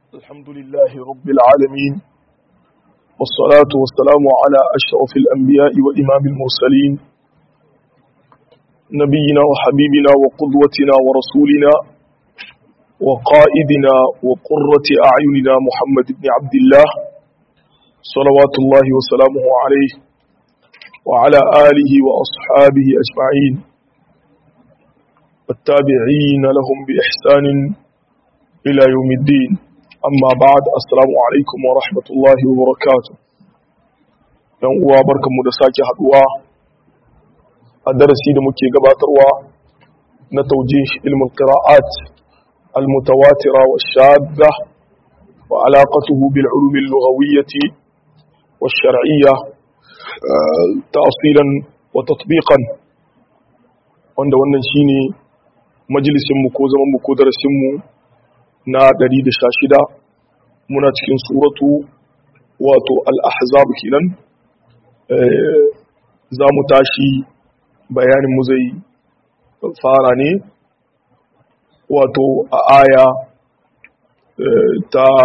الحمد لله رب العالمين والصلاة والسلام على أشرف الأنبياء وإمام المرسلين نبينا وحبيبنا وقدوتنا ورسولنا وقائدنا وقرة أعيننا محمد بن عبد الله صلوات الله وسلامه عليه وعلى آله وأصحابه أجمعين والتابعين لهم بإحسان إلى يوم الدين أما بعد السلام عليكم ورحمة الله وبركاته yan uwa barkanmu da sake haduwa a darasi da muke gabatarwa na taujih ilmul qira'at al-mutawatira wa shadda wa alaqatuhu bil ulum al-lughawiyyah wa shar'iyyah ta'silan wa tatbiqan wanda wannan shine majalisin mu ko zaman mu ko darasin mu na 116 muna cikin suratu wato al-ahzab kenan za mu tashi bayanin mu zai fara ne wato a aya ta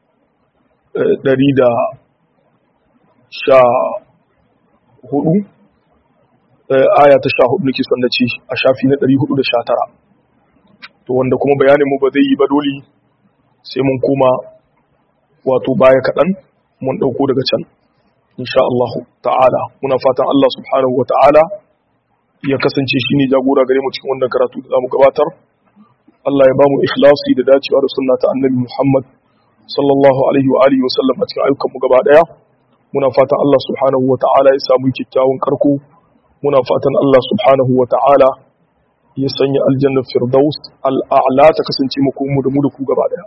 114 aya ta 14 nake son na ce a shafi na 419 to wanda kuma bayanin mu ba zai yi ba dole sai mun koma wato baya kaɗan mun ɗauko daga can insha Allah ta'ala muna fatan Allah subhanahu wa ta'ala ya kasance shi ne jagora gare mu cikin wannan karatu da zamu gabatar Allah ya ba mu ikhlasi da dacewa da sunna ta annabi Muhammad sallallahu alaihi wa alihi wa sallam a cikin ayyukan mu gaba daya muna fatan Allah subhanahu wa ta'ala ya samu kyakkyawan karko muna fatan Allah subhanahu wa ta'ala ya sanya aljannar firdaus al'a'la ta kasance mu da mu da ku gaba daya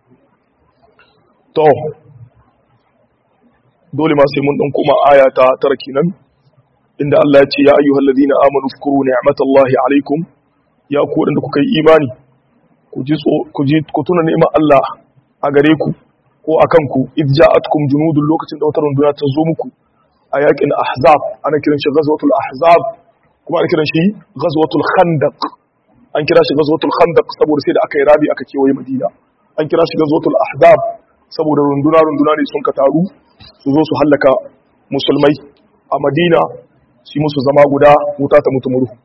to dole ma sai mun dan koma aya ta tara kenan inda Allah ya ce ya ayyuhal ladina amanu zkuru ni'matallahi alaikum ya ku wadanda kuka yi imani ku ji ku ji ku tuna ni'imar Allah a gare ku ko akan ku id ja'atkum junudun lokacin da wata runduna ta zo muku a yakin ahzab ana kiran shi ghazwatul ahzab kuma ana kiran shi ghazwatul khandaq an kira shi ghazwatul khandaq saboda sai da aka yi rabi aka kewaye madina an kira shi ghazwatul ahzab saboda runduna runduna ne sun ka taru su zo su hallaka musulmai a madina shi musu zama guda wuta ta mutu murhu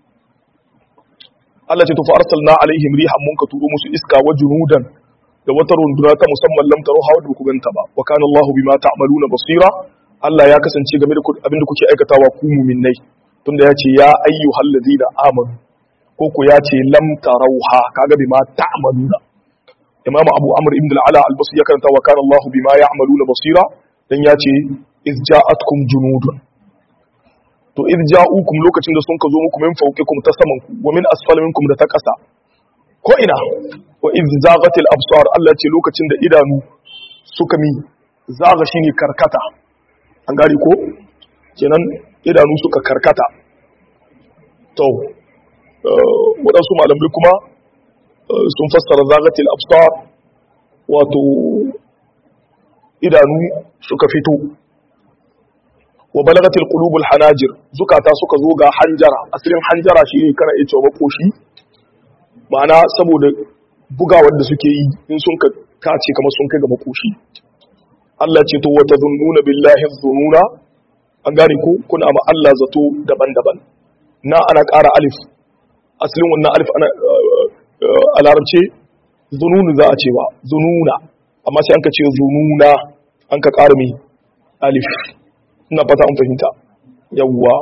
Allah ce tufa arsalna alaihim rihan mun ka turo musu iska wa junudan da wata runduna ta musamman lam taro hawa da ku ganta ba wa kana Allahu bima ta'maluna basira Allah ya kasance game da abin da kuke aikatawa ku mu'minnai tunda ya ce ya ayyuhal ladina amanu ko ku ya ce lam tarauha kaga bima ta'maluna Imam Abu Amr ibn al-Ala al-Basri ya karanta wa kana Allahu bima ya'maluna basira dan ya ce iz ja'atkum junudun to iz ja'ukum lokacin da sun ka zo muku min fawqikum ta saman ku wa min asfali minkum da ta ƙasa ko ina wa iz zaghatil absar Allah ce lokacin da idanu suka mi zaga shine karkata an gari ko kenan idanu suka karkata to waɗansu malamai kuma sun fassara zagatil absar wato idanu suka fito wa balagatil qulubul hanajir zukata suka zo ga hanjara asalin hanjara shine kana iya cewa makoshi ma'ana saboda bugawar da suke yi in sun ka kace kamar sun kai ga makoshi Allah ce to wata zunnuna billahi dhununa an gane ko kuna ma Allah zato daban-daban na ana ƙara alif asalin wannan alif ana a larabce zununu za a cewa zununa amma sai an ka ce zununa an ka ƙara mai alif ina fata an fahimta yawwa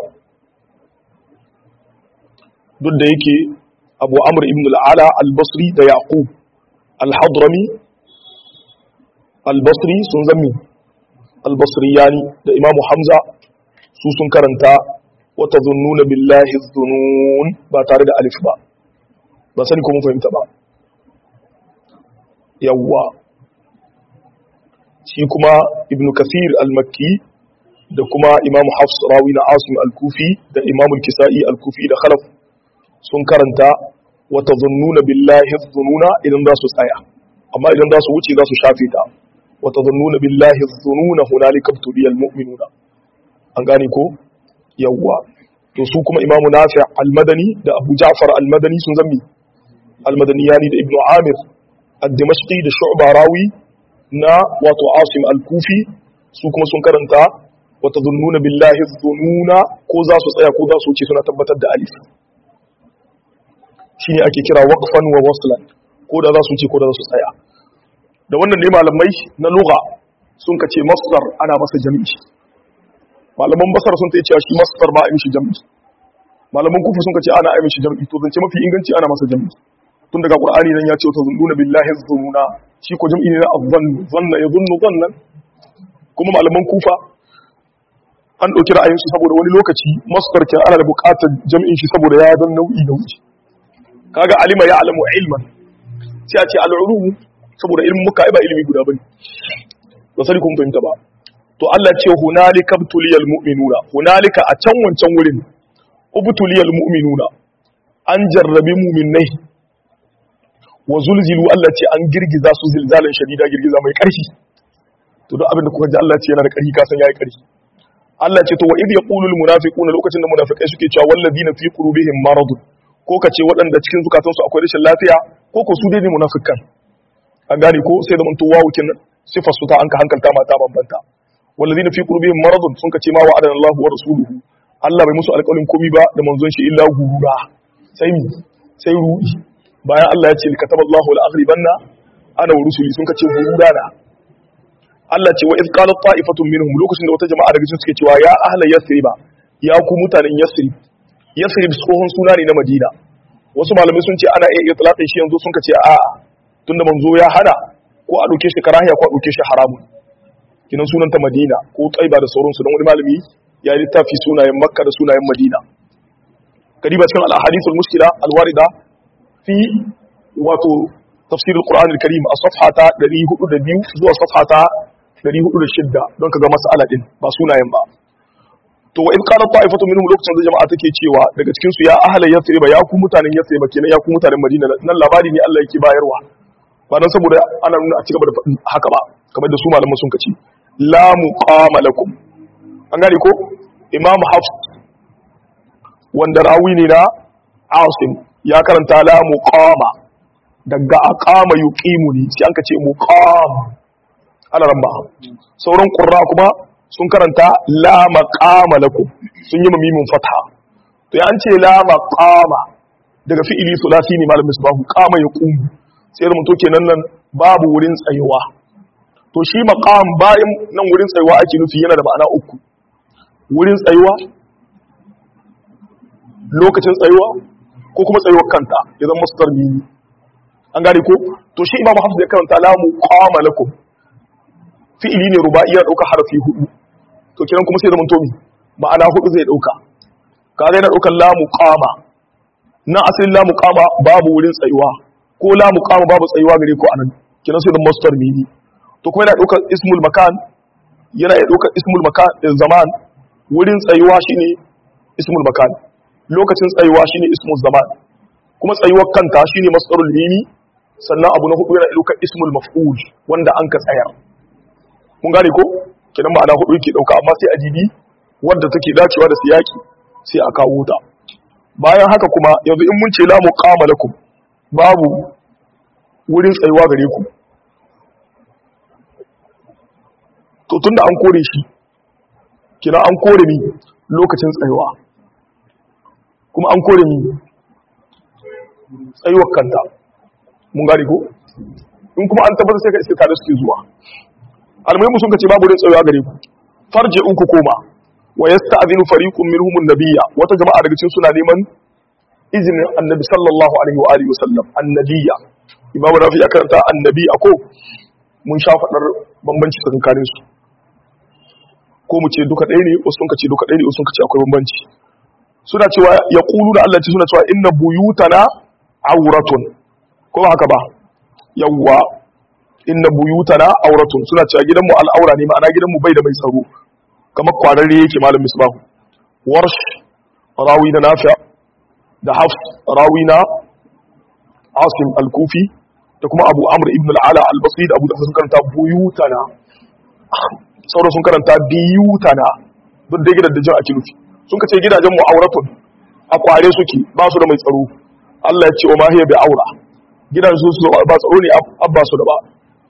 duk da yake abu amur ibn al'ala al-basri da yaqub al-hadrami al-basri sun zami al-basriyani da imamu hamza su sun karanta wata zununa billahi zunun ba tare da alif ba ba sani ko mun fahimta ba yawwa shi kuma ibn kathir al-makki da kuma imam hafs rawi na asim al-kufi da imam al-kisa'i al-kufi da khalaf sun karanta wata zunnuna billahi zununa idan za su tsaya amma idan za su wuce za su shafe ta wata zunnuna billahi zununa hunalika tuliyal mu'minuna an gane ko yawwa to su kuma imamu nafi' al-madani da abu ja'far al-madani sun zammi al-madaniyani da ibnu amir ad-dimashqi da shu'ba rawi na wato asim al-kufi su kuma sun karanta wata zunnuna billahi zununa ko za su tsaya ko za su wuce suna tabbatar da alif shine ake kira waqfan wa waslan ko da za su wuce ko da za su tsaya da wannan ne malamai na lugha sun kace masdar ana masa jami'i malaman basar sun tayi cewa shi masdar ba a yi mishi jami'i malaman kufa sun kace ana yi mishi jami'i to zance mafi inganci ana masa jami'i tun daga qur'ani nan ya ce wata zunnuna billahi zununa shi ko jami'i ne na azzan zanna yadhunnu zannan kuma malaman kufa an ɗauki ra'ayinsu saboda wani lokaci masdar ke ana da buƙatar jam'in shi saboda ya don nau'i nau'i kaga alima ya alamu ilman sai a ce al'ulumu saboda ilmin muka ba ilimi guda bane ba sani kun fahimta ba to Allah ce hunalika btuliyal mu'minuna hunalika a can wancan wurin ubtuliyal mu'minuna an jarrabi mu'minnai wa zulzilu Allah ce an girgiza su zilzalan shadida girgiza mai ƙarfi to don abin da kuka ji Allah ce yana da ƙarfi kasan yayi ƙarfi Allah ce to wa idh yaqulu al munafiquna lokacin da munafikai suke cewa walladina fi qulubihim maradun ko ka ce waɗanda cikin zukatansu akwai rashin lafiya ko ko su dai ne munafikan an gane ko sai da manto wawu kin sifar su ta an ka hankalta mata bambanta walladina fi qulubihim maradun sun ka ce ma wa'adana Allah wa rasuluhu Allah bai musu alƙawarin komai ba da manzon shi illa gurura sai mi sai ruɗi bayan Allah ya ce kataballahu al-aghribanna ana wa rusuli sun ka ce gurura na Allah ce wa iz qalat ta'ifatun minhum lokacin da wata jama'a daga cikin suke cewa ya ahla yasriba ya ku mutanen yasrib yasrib tsohon suna ne na Madina wasu malamai sun ce ana iya itlaqin shi yanzu sun ce a tunda manzo ya hana ko a dauke shi karahiya ko a dauke shi haramun kinan sunan ta Madina ko Taiba da sauransu don wani malami ya littafi sunayen Makka da sunayen Madina kadiba cikin al-ahadith al-mushkila al-warida fi wato tafsir al-Qur'an al-Karim a safhata 402 zuwa safhata 406 don kaga mas'ala din ba sunayen ba to wa in qala ta'ifatu minhum lokacin da jama'a take cewa daga cikin su ya ahla yasriba ya ku mutanen yasriba kenan ya ku mutanen Madina nan labari ne Allah yake bayarwa ba dan saboda ana nuna a cigaba da haka ba kamar da su malaman sun kace la muqama lakum an gane ko imam hafs wanda rawi ne na asim ya karanta la muqama daga aqama yuqimuni sai an kace muqam ana ramba sauran qurra kuma sun karanta la maqama lakum sun yi mamimin fatha to ya an ce la maqama daga fi'ili sulasi ne malamin misbahu qama yaqum sai da mutu kenan nan babu wurin tsayuwa to shi maqam bayan nan wurin tsayuwa ake nufi yana da ma'ana uku wurin tsayuwa lokacin tsayuwa ko kuma tsayuwar kanta ya zama masdar mini an gane ko to shi imamu hafs ya karanta la muqama lakum fi'ili ne ruba'i ya dauka harafi hudu to kiran kuma sai zaman tomi ma'ana hudu zai dauka kaga yana daukan la muqama na asalin la muqama babu wurin tsayuwa ko la muqama babu tsayuwa gare ko anan kiran sai zaman masdar mini to kuma yana daukar ismul makan yana ya daukar ismul makan zaman wurin tsayuwa shine ismul makan lokacin tsayuwa shine ismul zaman kuma tsayuwar kanta shine masdarul mini sannan abu na hudu yana daukar ismul maf'ul wanda an ka tsayar mun gane ko kidan ma'ana hudu yake dauka amma sai a jibi wadda take dacewa da siyaki sai a kawo ta bayan haka kuma yanzu in mun ce la muqama lakum babu wurin tsayuwa gare ku to tunda an kore shi kina an kore ni lokacin tsayuwa kuma an kore ni tsayuwar kanta mun gane ko in kuma an tabbatar sai ka iske tare suke zuwa almuhimu sun kace babu tsayuwa gare ku farje in ku koma wa yasta'dhinu fariqun minhum an-nabiyya wata jama'a daga cikin suna neman izinin annabi sallallahu alaihi wa alihi wasallam annabiyya imamu rafi ya karanta annabi ako mun sha fadar bambanci tsakanin su ko mu ce duka ɗaya ne wasu sun kace duka ɗaya ne wasu sun kace akwai bambanci suna cewa yaqulu da Allah ce suna cewa inna buyutana auratun ko ba haka ba yawwa inna buyutana auratun suna cewa gidanmu al'aura ne ma'ana gidanmu bai da mai tsaro kamar kwararre yake malam misbahu warsh rawi na nafi' da hafs rawi na asim al-kufi da kuma abu amr ibn al-ala al-basri da abu da sun karanta buyutana sauran sun karanta biyutana duk da gidan da jin ake nufi sun kace gidajen mu auratun a kware suke ba su da mai tsaro Allah ya ce wa ma hiya bi aura gidan su ba tsaro ne abba su da ba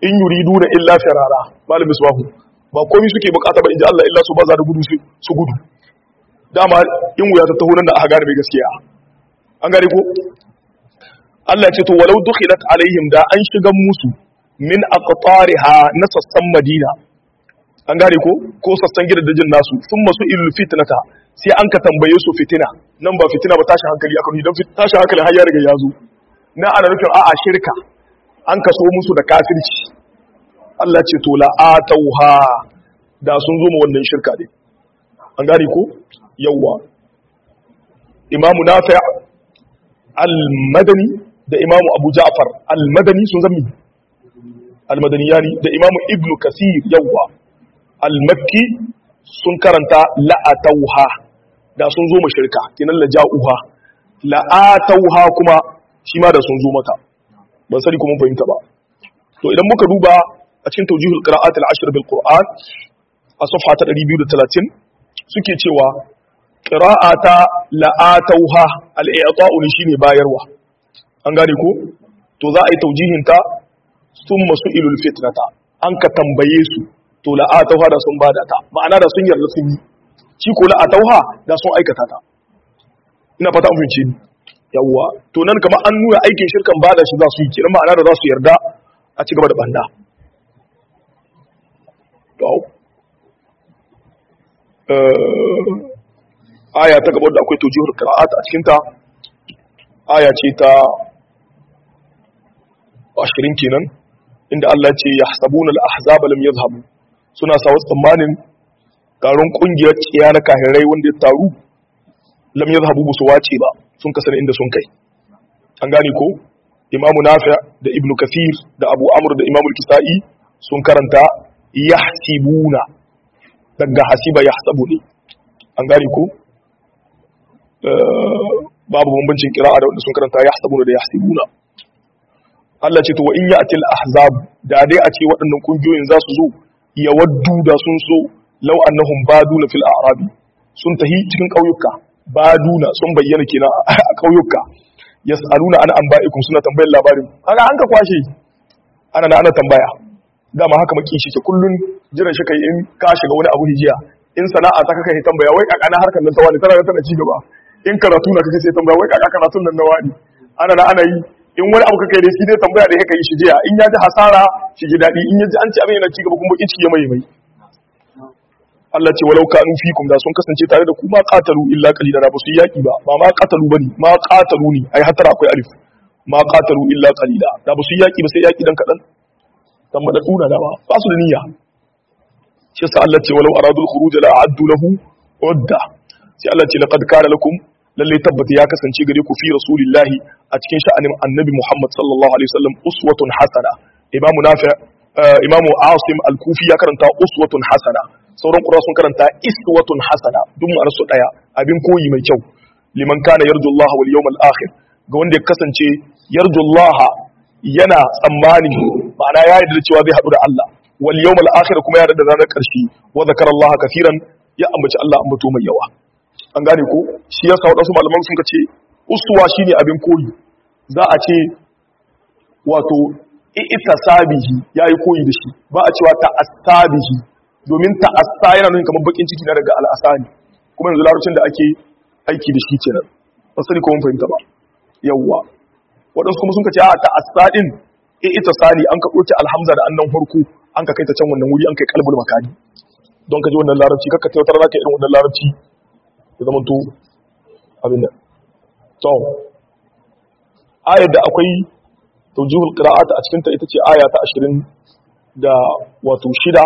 in yuriduna illa firara malam misbahu ba komai suke bukata ba inji Allah illa su baza da gudu su gudu dama in wuya ta taho nan da aka gane mai gaskiya an gane ko Allah ya ce to walau dukhilat alaihim da an shigan musu min aqtariha na sassan Madina an gane ko ko sassan gidajen nasu sun masu ilul fitnata sai an ka tambaye su fitina nan ba fitina ba tashin hankali aka don tashin hankali har ya riga ya zo na ana nufin a'a shirka an kaso musu da kafirci Allah ce to la atauha da sun zo mu wannan shirka ne an gane ko yawwa imamu nafi al-madani da imamu abu ja'far al-madani sun zami al-madaniyani da imamu ibnu kasir yawwa al-makki sun karanta la'atauha da sun zo mashirka kinan la ja'uha la'atauha kuma shi ma da sun zo mata ban sani kuma fahimta ba to idan muka duba a cikin tawjihul qira'at al-ashr bil qur'an a safha ta 230 suke cewa qira'ata la'atauha al-i'ta'u shine bayarwa an gane ko to za a yi tawjihin ta summa su'ilul fitnata an ka tambaye su to la'atauha da sun bada ta ma'ana da sun yarda sun yi shi ko la'atauha da sun aikata ta ina fata an fahimci ni yawwa to nan kamar an nuna aikin shirkan bada shi za su yi kenan ma'ana da za su yarda a ci gaba da banda to aya ta gaba da akwai tawjihul qira'at a cikin ta aya ce ta 20 kenan inda Allah ya ce yahsabuna al-ahzaba lam yadhhabu suna sa wasu tsammanin taron kungiyar ciya na kahirai wanda ya taru lam yadhhabu busu wace ba sun kasar inda sun kai an gane ko imamu nafi' da ibnu kathir da abu amr da imamu kisa'i sun karanta yahsibuna daga hasiba yahsabu ne an gane ko babu bambancin kira'a da wanda sun karanta yahsabuna da yahsibuna Allah ce to wa in ya'ti al-ahzab da dai a ce waɗannan kungiyoyin za su zo ya waddu da sun so law annahum baduna fil a'rabi sun tahi cikin ƙauyuka baduna sun bayyana kenan a ƙauyuka yas'aluna an anba'ikum suna tambayar labarin kaga an ka kwashe ana na ana tambaya dama haka maki shi ke kullun jiran shi kai in ka shiga wani abu hijiya in sana'a ta kaka tambaya wai kaka na harkar nan ta wani tana tana ci gaba in karatu na kake sai tambaya wai kaka karatun nan na wani ana na ana yi in wani abu kake da shi dai tambaya da kake yi shi jiya in ya ji hasara shi ji daɗi in ya ji an ci abin yana ci gaba kuma bakin ciki ya mai mai Allah ce walau kanu fikum da sun kasance tare da ku ma qatalu illa qalila da basu yaki ba ba ma qatalu bane ma qatalu ne ai hattara akwai alif ma qatalu illa qalila da basu yaki ba sai yaki dan kadan dan madaduna da ba ba su da niyya shi sa Allah ce walau aradul khuruj la a'addu lahu udda sai Allah ce laqad kana lakum lalle tabbata ya kasance gare ku fi rasulillahi a cikin sha'anin annabi Muhammad sallallahu alaihi wasallam uswatun hasana imamu nafi imamu asim al-kufi ya karanta uswatun hasana sauran qura sun karanta iswatun hasana duk ma'anar su daya abin koyi mai kyau liman kana yarjullaha wal yawmal akhir ga wanda ya kasance yarjullaha yana tsammani ma'ana ya yarda cewa zai haɗu da Allah wal yawmal akhir kuma ya yarda da ranar ƙarshe wa zakarallaha kafiran ya ambaci Allah ambato mai yawa an gane ko shi yasa wadansu malaman sun ce uswa shine abin koyi za a ce wato ita sabihi yayi koyi da shi ba a cewa ta asabihi domin ta asa yana nuna kamar bakin ciki na daga al'asani kuma yanzu larabcin da ake aiki da shi kenan ba sani ko mun fahimta ba yawwa waɗansu kuma sun ka ce a ta asa din ita sani an ka ɗauki alhamza da annan farko an ka kai ta can wannan wuri an kai kalbul makani don ka ji wannan larabci kakka tautar za ka irin wannan larabci ya zama to abin da to ayar da akwai taujihul qira'at a cikin ta ita ce aya ta 20 da wato shida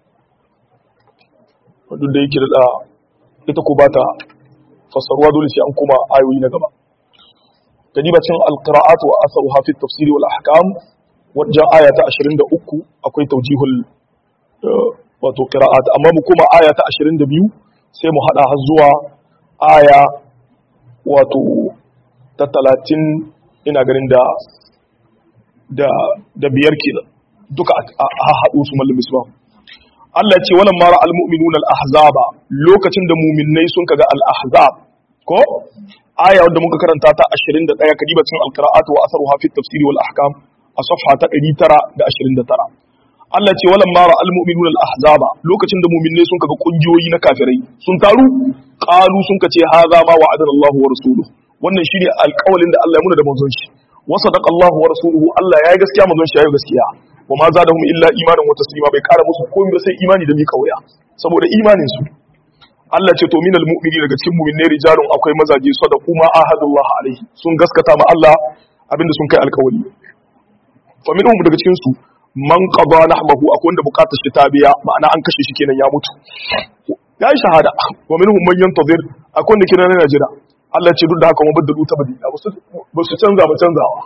wadda da yake da ita ko ba ta fassaruwa dole sai an kuma ayoyi na gaba kadiba cin alqira'at wa asaruha fi tafsiri wal ahkam wajen aya ta 23 akwai taujihul wato qira'at amma mu kuma aya ta 22 sai mu hada har zuwa aya wato ta 30 ina ganin da da da biyar kenan duka a haɗu su mallin misbah Allah ce wannan mara almu'minuna al-ahzaba lokacin da mu'minnai sun kaga al-ahzab ko aya wanda muka karanta ta 21 kadiba cikin al-qira'at wa atharuha fi tafsir wal ahkam a safha ta 929 Allah ce walan mara almu'minuna al-ahzaba lokacin da mu'minne sun kaga kungiyoyi na kafirai sun taru qalu sun kace hadha ma wa'adana Allahu wa rasuluhu wannan shine alƙawalin da Allah ya muna da manzon shi wa sadaqa Allahu wa rasuluhu Allah ya yi gaskiya manzon shi ya yi gaskiya wa ma zadahum illa imanan wa taslima bai kara musu komai ba sai imani da mika wuya saboda imanin su Allah ce to minal mu'mini daga cikin mu'minai rijalun akwai mazaje sadaqu ma ahadullah alaihi sun gaskata ma Allah abinda sun kai alƙawari fa minhum daga cikin su man qada nahbahu akwai wanda bukatar shi ta biya ma'ana an kashe shi kenan ya mutu ya yi shahada wa minhum man yantazir akwai wanda kenan yana jira Allah ce duk da haka mu baddalu ta badila ba su canza ba canzawa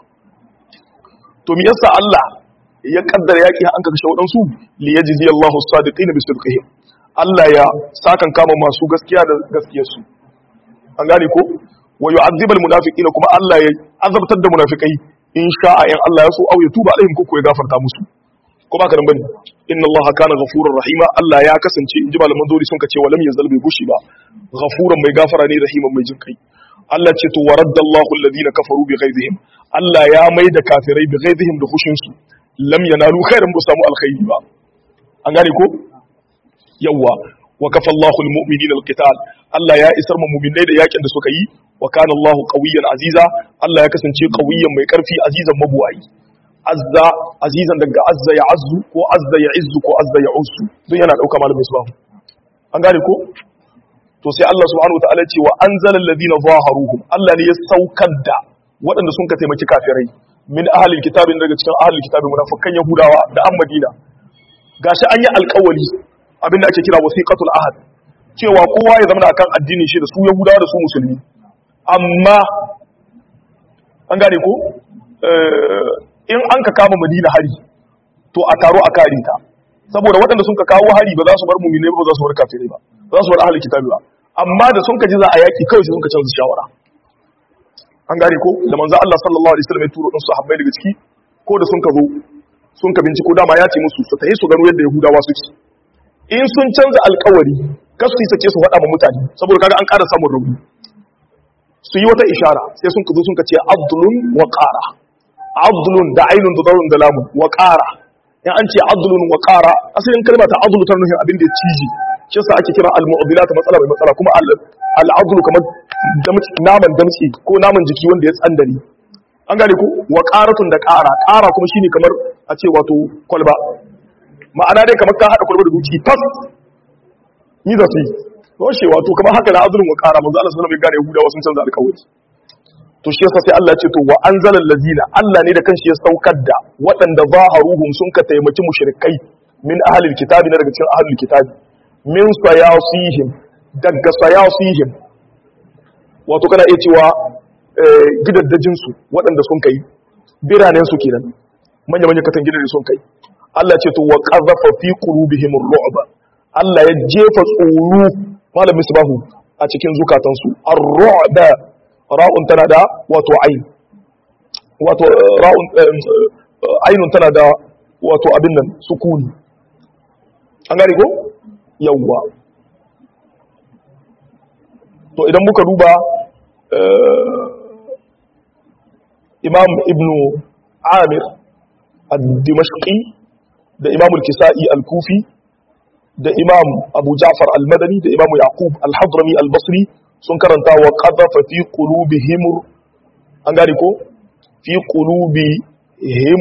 to me yasa Allah ya kaddara yaki an kashe wadansu li yajzi Allahu as-sadiqina bi sidqihim Allah ya sakan kama masu gaskiya da gaskiyarsu an gane ko wa yu'adhib al-munafiqina kuma Allah ya azabtar da munafikai in sha'a in Allah ya so au ya tuba alaihim ko ya gafarta musu ko ba ka nan bane inna Allah kana ghafurur rahima Allah ya kasance in ji malaman dori sun kace walam yazal bai gushi ba ghafuran mai gafara ne rahiman mai jinkai Allah ce to waraddallahu alladhina kafaru bi ghaizihim Allah ya mai da kafirai bi ghaizihim da hushin su lam yanalu khairan bu samu alkhairi ba an gane ko yawa wa kafa Allahu almu'minina alqital Allah ya isar mu mu'minai da yakin da suka yi wa kana Allahu qawiyyan aziza Allah ya kasance qawiyyan mai karfi azizan mabuwayi azza azizan daga azza ya azzu ko azza ya izzu ko azza ya uzzu don yana dauka malamin su an gane ko to sai Allah subhanahu wa ta'ala ce wa anzala alladhina zaharuhum Allah ne ya saukar da waɗanda sun ka taimaki kafirai min ahlil kitabin daga cikin ahlil kitabin munafikan yahudawa da an madina gashi an yi alƙawari abinda ake kira wasiqatul ahad cewa kowa ya zama akan addinin shi da su yahudawa da su musulmi amma an gane ko in an ka kama madina hari to a taro a kare ta saboda waɗanda sun ka kawo hari ba za su bar mumine ba za su bar kafirai ba ba za su bar ahlul kitabi ba amma da sun ka ji za a yaki kawai sai sun ka canza shawara an gane ko da manzo Allah sallallahu alaihi wasallam ya turo din sahabbai daga ciki ko da sun ka zo sun ka binciko dama ya ce musu su tayi su gano yadda yahudawa suke in sun canza alkawari kasu yi sake su faɗa ma mutane saboda kaga an ƙara samun rauni su yi wata ishara sai sun ka zo sun ka ce abdulun wa ƙara abdulun da ainun da zarun da lamun wa ƙara in an ce adlun wa qara asalin kalma ta adlu ta nufin abin da ya ciji shi yasa ake kira al-mu'dilat matsala mai matsala kuma al-adlu kamar naman damtsi ko naman jiki wanda ya tsandani an gane ko wa qaratun da qara qara kuma shine kamar a ce wato kwalba ma'ana dai kamar ka hada kwalba da duki tas ni da su washe wato kamar haka da adlun wa qara manzo Allah sallallahu alaihi wasallam ya gane Yahudawa sun canza alƙawari to shi yasa sai Allah ya ce to wa anzalal ladina Allah ne da kanshi ya saukar da waɗanda zaharuhum sun ka taimaki mushrikai min ahlil kitabi na daga cikin ahlul kitabi min sayasihim daga sayasihim wato kana iya cewa gidaddajin su waɗanda sun kai biranen su kenan manya manya katan gidan sun kai Allah ya ce to wa qadhafa fi qulubihim ar-ru'b Allah ya jefa tsoro malamin subahu a cikin zukatansu ar-ru'ba ra'un tana da wato ain wato ra'un ainun tana da wato abin nan sukuni an gane ko yawwa to idan muka duba imam ibnu amir al-dimashqi da imam al-kisa'i al-kufi da imam abu ja'far al-madani da imam yaqub al-hadrami al-basri sun karanta wa qadhafa fi qulubihim an gane ko fi qulubihim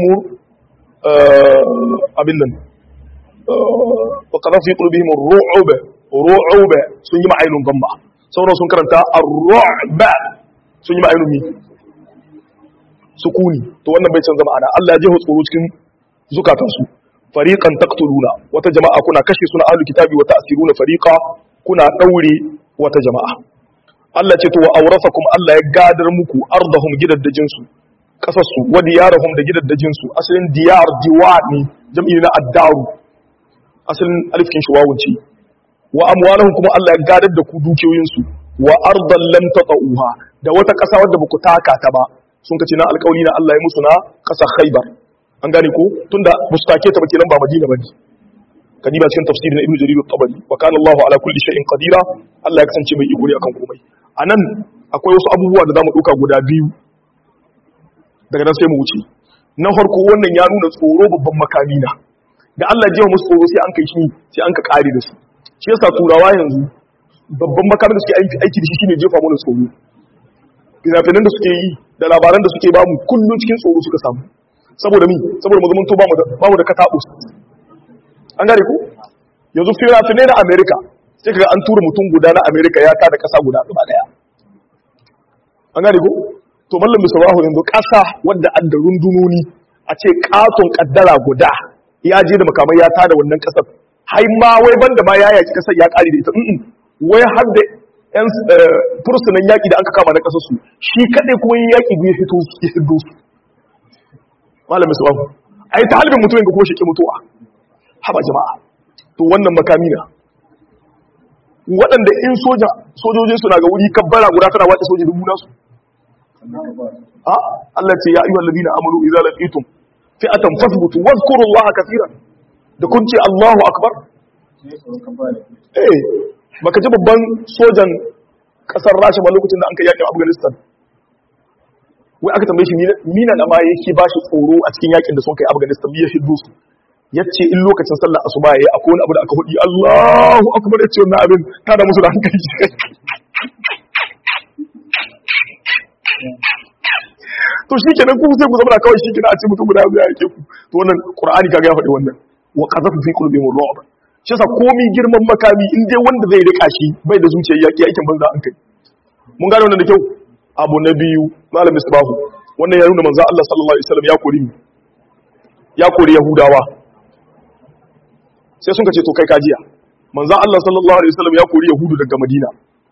abin nan wa qadhafa fi qulubihim ru'ub ru'ub sun yi ma'ainun gamba sauran sun karanta ar-ru'b sun yi ma'ainun mi sukuni to wannan bai canza ma'ana Allah ya jeho tsoro cikin zukatansu fariqan taqtuluna wata jama'a kuna kashe suna ahlul kitabi wa ta'siruna fariqa kuna daure wata jama'a Allah ce to wa aurasakum Allah ya gadar muku ardahum gidaddajin su kasassu wa diyarahum da gidaddajin su asalin diyar diwani jam'i na addaru asalin alifkin shi wawunci wa amwalahum kuma Allah ya gadar da ku dukiyoyin su wa ardan lam tatauha da wata kasa wadda baku taka ta ba sun kace na alƙawari na Allah ya musu na kasa Khaibar an gane ko tunda mustake ta ba kenan ba Madina bane kadiba cikin tafsirin Ibn Jarir at-Tabari wa kana Allahu ala kulli shay'in qadira Allah ya kasance mai iko ne akan komai anan akwai wasu abubuwa da zamu duka guda biyu daga nan sai mu wuce na farko wannan ya nuna tsoro babban makami na da Allah jiya musu tsoro sai an kai shi sai an ka kare da su shi yasa turawa yanzu babban makamin da suke aiki da shi shine jefa mana tsoro fina-finan da suke yi da labaran da suke bamu kullum cikin tsoro suka samu saboda mi saboda mu zamanto bamu da kataɓus an gane ku yanzu fina-finai na amerika sai kaga an tura mutum guda na amerika ya tada ƙasa guda gaba daya an gane ku to mallam misrahu yanzu ƙasa wadda an da rundunoni a ce katon kaddara guda ya je da makamai ya tada wannan ƙasar hai ma wai banda ma ya yaki ƙasar ya ƙari da ita wai har da yan fursunan yaƙi da aka kama na ƙasarsu shi kaɗai kuma yin yaƙi ya fito ya fito su malamin su babu a yi ta halibin mutumin ga kuma shi ke mutuwa haba jama'a to wannan makami na waɗanda in soja sojojin suna ga wuri kabbara guda tana wace soji dubu nasu a Allah ce ya ayyuhal ladina amanu idza laqitum fi'atan fasbutu wadhkurullaha kaseeran da kun ce Allahu akbar eh baka ji babban sojan kasar rasha ba lokacin da an kai yakin afghanistan wai aka tambaye shi mina da ma yake ba shi tsoro a cikin yakin da sun kai afghanistan biya shi dusu ya ce in lokacin sallar asuba ya yi akwai wani abu da aka hudi allahu akbar ya ce wannan abin ta da musu da hankali to shi kenan ku sai ku zama kawai shi kenan a ce mutum guda ya yake ku to wannan qur'ani kaga ya faɗi wannan wa qazafu fi qulubihim ru'b shi yasa komi girman makami in dai wanda zai rika shi bai da zuciyar yaki aikin banza an kai mun gane wannan da kyau abu na biyu malam misbahu wannan ya nuna manzo Allah sallallahu alaihi wasallam ya kori ya kori yahudawa sai sun ce to kai kajiya manzo Allah sallallahu alaihi wasallam ya kori yahudu daga madina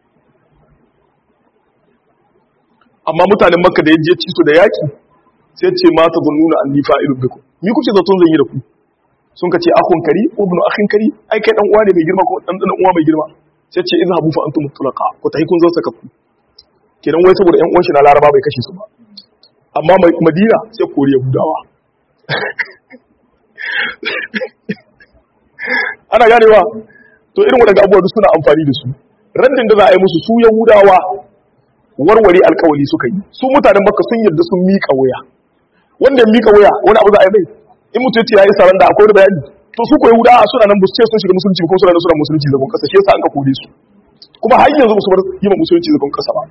amma mutanen makka da yaje ci su da yaki sai ce ma ta zunnuna anni fa'ilu bikum ni kuke zaton zan yi da ku sun ka ce akun kari ibnu akhin kari ai kai dan uwa ne mai girma ko dan dan uwa mai girma sai ce izhabu fa antum tulaqa ko tahi kun zo saka ku kenan wai saboda ƴan uwan shi na laraba bai kashe su ba amma madina sai kori yahudawa ana ganewa to irin waɗanda abubuwa duk suna amfani da su raddin da za a yi musu su yahudawa warware alkawali suka yi su mutanen makka sun yarda sun miƙa waya wanda ya miƙa waya wani abu za a yi mai in mutum ya ce ya yi saran da akwai bayani to su ko yahudawa suna nan ce sun shiga musulunci ko suna nan suna musulunci zagon kasa shi yasa an ka kore su kuma har yanzu su bar yi ma musulunci zagon kasa ba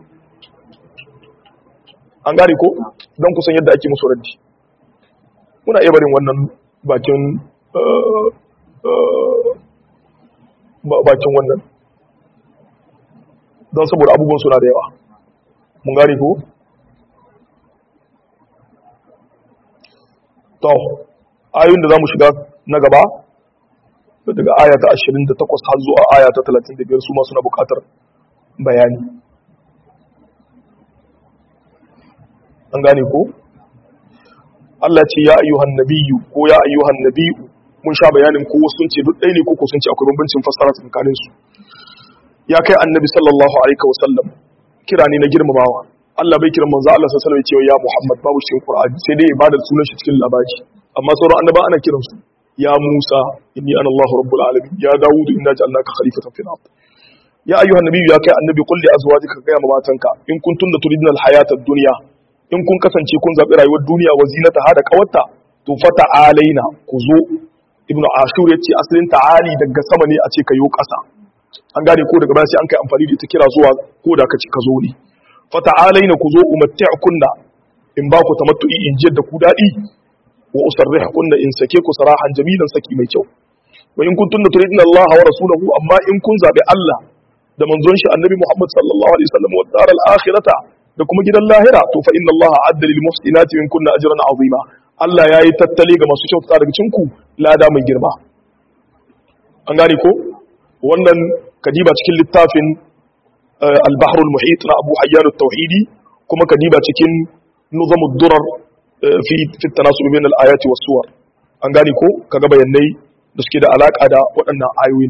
an gane ko don kusan yadda ake musu raddi muna iya barin wannan bakin bakin wannan don saboda abubuwan suna da yawa mun gane ko to ayoyin da za mu shiga na gaba daga aya ta 28 har zuwa aya ta 35 su ma suna bukatar bayani an gane ko Allah ce ya ayyuhan nabiyyu ko ya ayyuhan nabiyyu mun sha bayanin ko sun ce duk ɗaya ne ko sun ce akwai bambancin fassara tsakanin su ya kai annabi sallallahu alaihi wasallam kira ne na girmamawa Allah bai kiran manzo Allah sallallahu alaihi wasallam ya Muhammad babu cikin Qur'ani sai dai ibadar sunan shi cikin labari amma sauran annaba ana kiran su ya Musa inni ana Allah rabbul alamin ya Dawud inna ja'alnaka khalifatan fil ard ya ayyuhan nabiyyu ya kai annabi qul li azwajika ga ma matanka in kuntunna turidna al hayata ad-dunya in kun kasance kun zaɓi rayuwar duniya wa zinata ha da ƙawarta to fata alaina ku zo ibnu ashur ya ce asalin ta'ali daga sama ne a ce ka yo ƙasa an gane ko daga baya sai an kai amfani da ita kira zuwa ko da ka ci ka zo ne fata alaina ku zo umatti'kunna in ba ku tamattu'i in jiyar da ku daɗi wa usarrihkunna in sake ku sarahan jamilan saki mai kyau wa in kuntunna turidna Allah wa rasulahu amma in kun zaɓi Allah da manzon shi annabi Muhammad sallallahu alaihi wasallam wa daral akhirata da kuma gidan lahira to fa inna Allah adda lil muhsinati min kunna ajran azima Allah yayi tattali ga masu kyautata daga cinku lada mai girma an gane ko wannan kadiba cikin littafin al-bahr al-muhit na Abu Hayyan at-Tauhidi kuma kadiba cikin nuzam ad-durar fi fi tanasub bain al-ayati was-suwar an gane ko kaga bayanai da suke da alaka da waɗannan ayoyin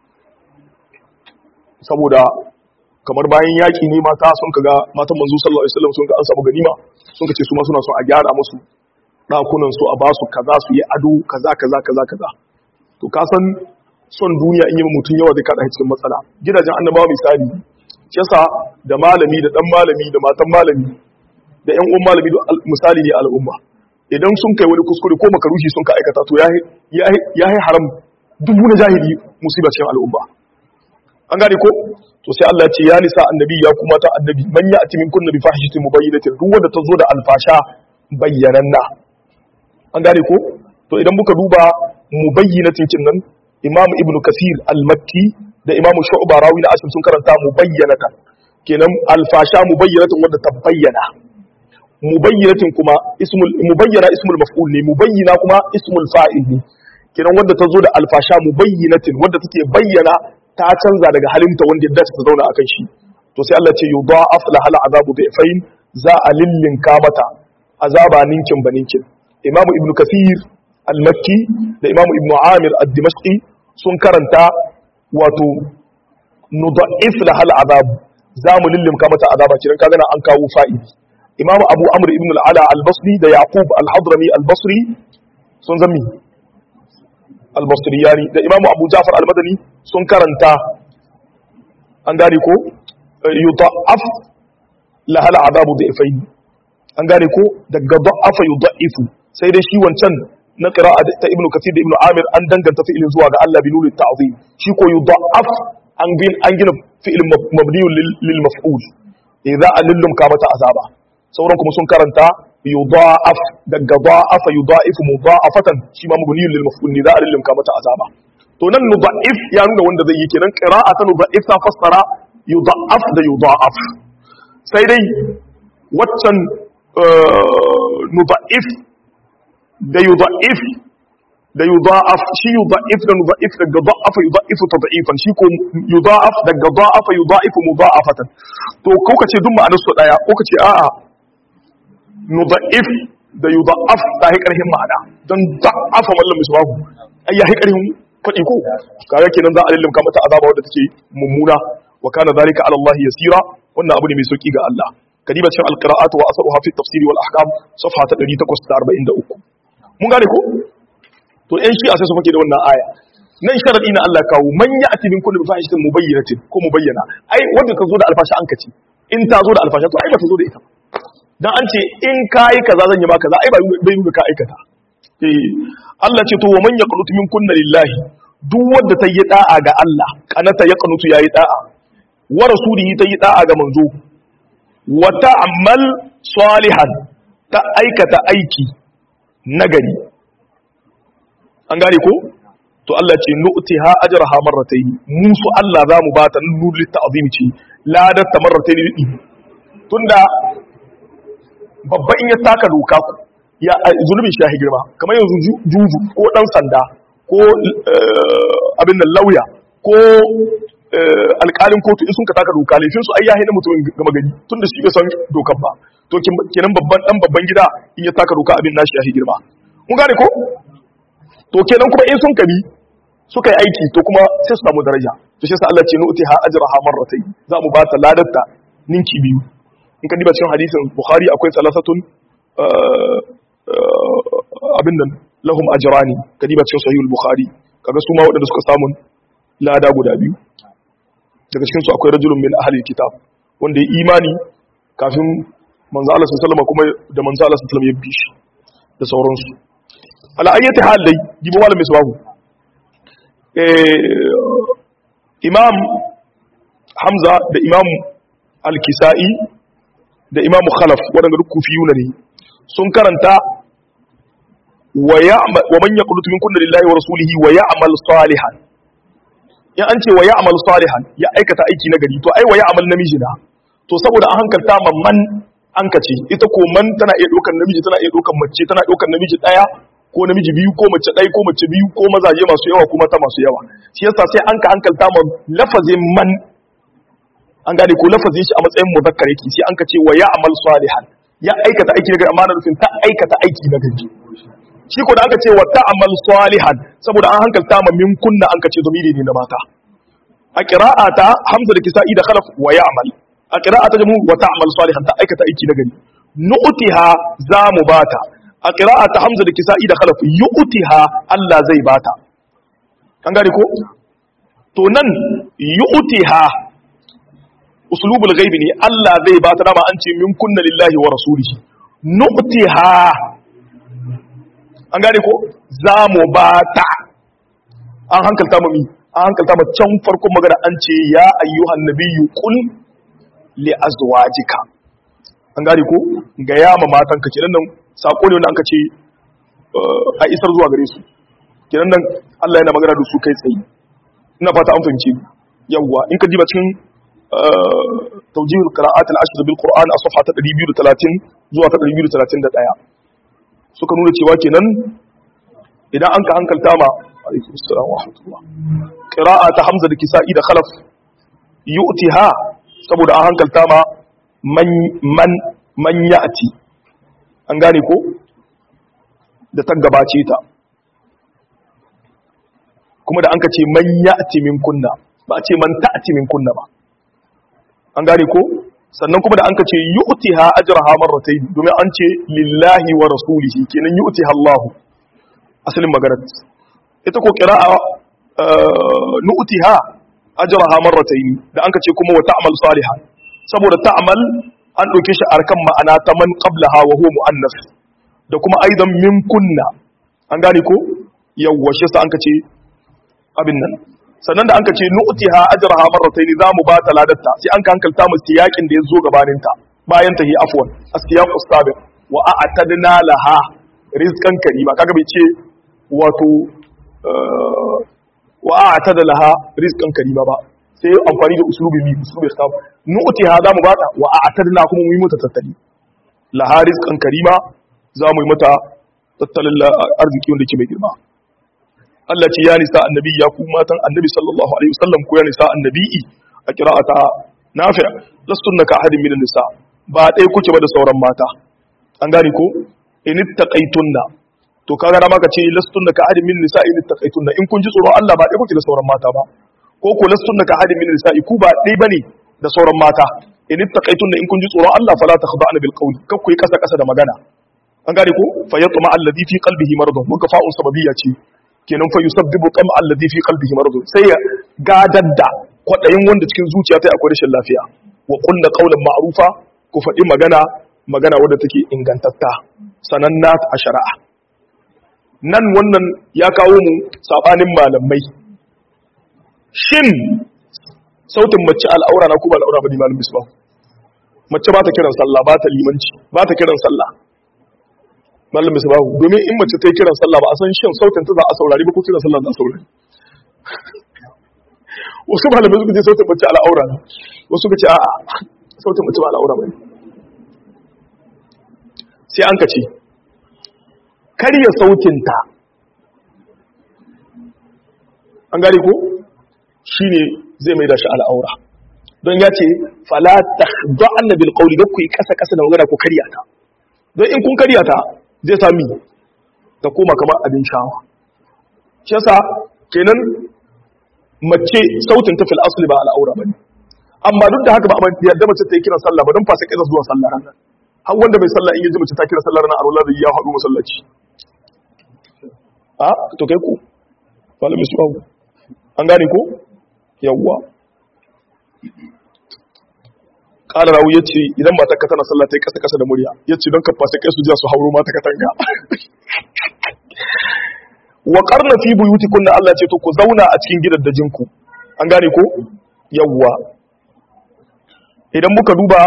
saboda kamar bayan yaƙi ne mata sun kaga matan manzo sallallahu alaihi wasallam sun ga an samu ganima sun kace su ma suna son a gyara musu dakunan su a ba su kaza su yi ado kaza kaza kaza kaza to ka san son duniya in yi mutum yawa zai kada cikin matsala gidajen annabawa misali shi yasa da malami da dan malami da matan malami da ƴan uwan malami misali ne al'umma idan sun kai wani kuskure ko makarushi sun ka aikata to ya yi haram dubu na jahili musibar cikin al'umma an gane ko to sai Allah ce ya nisa annabi ya kuma ta annabi man ya atimin kunna bi fahishatin mubayyinatin duk wanda ta zo da alfasha bayyananna an gane ko to idan muka duba mubayyinatin kin nan imam ibnu kasir al-makki da imam shu'ba rawi na asim sun karanta mubayyanatan kenan alfasha mubayyinatin wanda ta bayyana mubayyinatin kuma ismul mubayyana ismul maf'ul ne mubayyina kuma ismul fa'il ne kenan wanda ta zo da alfasha mubayyinatin wanda take bayyana ta canza daga halinta wanda yadda ta zauna akan shi to sai Allah ce yudha'af lahal azabu bi'fain za a lillinka mata azaba ninkin baninkin imamu ibnu kathir al-makki da imamu ibnu amir ad-dimashqi sun karanta wato nudha'if lahal azabu za mu lillimka mata azaba kiran kaga an kawo fa'ili imamu abu amr ibn al-ala al-basri da yaqub al-hadrami al-basri sun zami al-basriyani da imamu abu jafar al-madani sun karanta an gane ko yudha'af lahal azabu dhi'fayn an gane ko daga da'afa yudha'ifu sai dai shi wancan na qira'a ta ibnu kathir da ibnu amir an danganta fi'ilin zuwa ga Allah bi nuri ta'zim shi ko yudha'af an gin an gina fi'ilin mabniyun lil maf'ul idza alillum ka mata azaba sauran kuma sun karanta yudha'af daga da'afa yudha'ifu mudha'afatan shi ma mabniyun lil maf'ul ne za a lillum ka mata azaba to nan nudha'if ya nuna wanda zai yi kenan qira'a ta nudha'if ta fassara yudha'af da yudha'af sai dai waccan nudha'if da yudha'if da yudha'af shi yudha'if da nudha'if daga da'afa yudha'ifu tad'ifan shi ko yudha'af daga da'afa yudha'ifu mudha'afatan to ko kace duk ma'anar su daya ko kace a'a nudha'if da yudha'af ta hi karhin ma'ana dan da'afa mallam misbahu ai ya hi karhin fadi ko kaga kenan za a lillimka mata azaba wadda take mummuna wa kana zalika ala Allah yasira wannan abu ne mai sauki ga Allah kadiba cikin alqira'at wa asaruha fi tafsir wal ahkam safha ta 843 mun gane ko to ɗan shi a sai su fake da wannan aya nan sharadi na Allah kawo man ya'ti min kulli fahishatin mubayyinatin ko mubayyana ai wanda ta zo da alfasha an kace in ta zo da alfasha to ai ba ta zo da ita dan an ce in kai kaza zan yi ma kaza ai ba bai yi ka aikata eh Allah ce to wa man yaqnutu min kunna lillahi duk wanda ta yi da'a ga Allah kanata yaqnutu yayi da'a wa rasulihi ta yi da'a ga manzo wa ta'mal salihan ta aikata aiki nagari an gane ko to Allah ce nu'tiha ajraha marratayn musu Allah za mu bata nurul ta'zim ce ladar ta marratayn tunda babba in ya taka doka ya zulubin shi ya girma kamar yanzu juju ko dan sanda ko abin nan lauya ko alƙalin kotu in sun ka taka doka laifin su ai ya haina mutumin gama gari tun da shi bai san dokan ba to kenan babban dan babban gida in ya taka doka abin nashi ya girma mun gane ko to kenan kuma in sun kabi suka yi aiki to kuma sai su samu daraja to shi yasa Allah ce nu'ti ha ajraha marratayn za mu ba ta ladarta ninki biyu in ka diba cikin hadisin bukhari akwai salasatun abin nan lahum ajrani ka diba cikin sahihul bukhari kaga su ma waɗanda suka samu lada guda biyu daga cikin su akwai rajulun min ahli kitab wanda ya imani kafin manzo Allah sallallahu alaihi kuma da manzo Allah sallallahu alaihi ya bi shi da sauransu ala ayyati hal dai gibo malam misbahu eh imam hamza da imam al-kisai da imam khalaf wadanda duk kufiyuna ne sun karanta wa ya'mal wa man yaqnutu min kulli lillahi wa rasulihi wa ya'mal salihan ya an ce wa ya'mal salihan ya aikata aiki na gari to ai wa ya'mal namiji na to saboda an hankalta man an kace ita ko man tana iya ɗaukar namiji tana iya ɗaukar mace tana ɗaukar namiji ɗaya ko namiji biyu ko mace ɗaya ko mace biyu ko mazaje masu yawa ko mata masu yawa shi yasa sai an ka hankalta ma lafazin man an gane ko lafazin shi a matsayin muzakkar yake sai an ka ce wa ya'mal salihan ya aikata aiki na gari amma na nufin ta aikata aiki na gari shi ko da aka ce wa ta'mal salihan saboda an hankalta ma min kunna an ka ce zamiri ne na mata a qira'ata hamza da kisa'i da khalaf wa ya'mal a qira'ata jamu wa ta'mal salihan ta aikata aiki na gari nu'tiha za mu bata a qira'ata hamza da kisa'i da khalaf yu'tiha Allah zai bata an gane ko to nan yu'tiha uslubul ghaibi ne Allah zai bata dama an ce min kunna lillahi wa rasulihi nu'tiha an gane ko za mu bata an hankalta mu mi an hankalta mu can farkon magana an ce ya ayyuhan nabiyyu qul li azwajika an gane ko ga yama matan ka kenan nan sako ne wanda an ka ce a isar zuwa gare su kenan nan Allah yana magana da su kai tsaye ina fata an fahimce yawwa in ka diba cikin توجيه القراءات العشر بالقرآن a صفحة 230 zuwa ta 231 suka nuna cewa kenan idan an ka hankalta ma alaikum assalam wa rahmatullah qira'a ta hamza da kisa'i da khalaf yu'tiha saboda an hankalta ma man man man ya'ti an gane ko da ta gabace ta kuma da an ka ce man ya'ti min kunna ba a ce man ta'ti min kunna ba an gane ko sannan kuma da an ka ce yu'tiha ajraha marratayn domin an ce lillahi wa rasulihi kenan yu'tiha Allah asalin maganar ita ko qira'a nu'tiha ajraha marratayn da an ka ce kuma wa ta'mal salihan saboda ta'mal an dauke shi arkan ma'ana ta man qablaha wa huwa muannas da kuma aidan min kunna an gane ko yawwa shi sa an ka ce abin nan sannan da an ka ce nu'tiha ajraha marratayn za mu ba ta ladatta sai an ka hankalta mu siyakin da ya zo gabanin ta bayan ta hi afwan as-siyaqus sabiq wa a'tadna laha rizqan karima kaga bai ce wato wa a'tada laha rizqan karima ba sai amfani da uslubi mi uslubi khaf nu'tiha za mu ba ta wa a'tadna kuma mu yi mata tattali laha rizqan karima za mu yi mata tattalin arziki wanda ke mai girma Allah ce ya nisa annabi ya ku matan annabi sallallahu alaihi wasallam ko ya nisa annabi'i a qira'ata nafi' lastunna ka ahadin min nisa ba dai kuke ba da sauran mata an gane ko in ittaqaytunna to kaga da maka ce lastunna ka ahadin min nisa in ittaqaytunna in kun ji tsoron Allah ba dai kuke da sauran mata ba ko ko lastunna ka ahadin min nisa ku ba dai bane da sauran mata in ittaqaytunna in kun ji tsoron Allah fala takhda'na bil qawli kakku yi kasa kasa da magana an gane ko fa yatma alladhi fi qalbihi maradun mun fa'un sababiyya ce kenan fa yusabbibu qam alladhi fi qalbihi maradun sai ya gadar da kwadayin wanda cikin zuciya ta akwai rashin lafiya wa qulna qawlan ma'rufa ku faɗi magana magana wadda take ingantatta sananna a shari'a nan wannan ya kawo mu sabanin malamai shin sautin mace al'aura na ko ba al'aura ba ne malamin misbah mace ba ta kiran sallah ba ta limanci ba ta kiran sallah mallam mai sabahu domin in mace ta yi kiran sallah ba a san shin sautin ta za a saurari ba ko kiran sallah za a saurari wasu malamai suka ce sautin mace al'aura ne wasu suka ce a'a sautin mace ba al'aura ba ne sai an ka ce karya sautinta an gane ko shine zai mai da shi al'aura don ya ce fala tahda'anna bil qawli da ku yi kasa kasa da magana ku karya ta don in kun karya ta zai sami ta koma kamar abin shawa shi yasa kenan mace sautin ta fil asli ba al'aura bane amma duk da haka ba a yadda mace ta yi kiran sallah ba don fasa kai zuwa sallah ranar har wanda bai sallah in yaji mace ta kira sallah ranar alwala da ya haɗu masallaci a to kai ku malami su an gane ko yawwa ƙara rawu ya ce idan mata ka tana sallah ta yi ƙasa-ƙasa da murya ya ce don ka fasa kai su jiya su hauro mata katanga wa ƙarna fi buyuti kunna Allah ce to ku zauna a cikin gidan da jinku an gane ko yawwa idan muka duba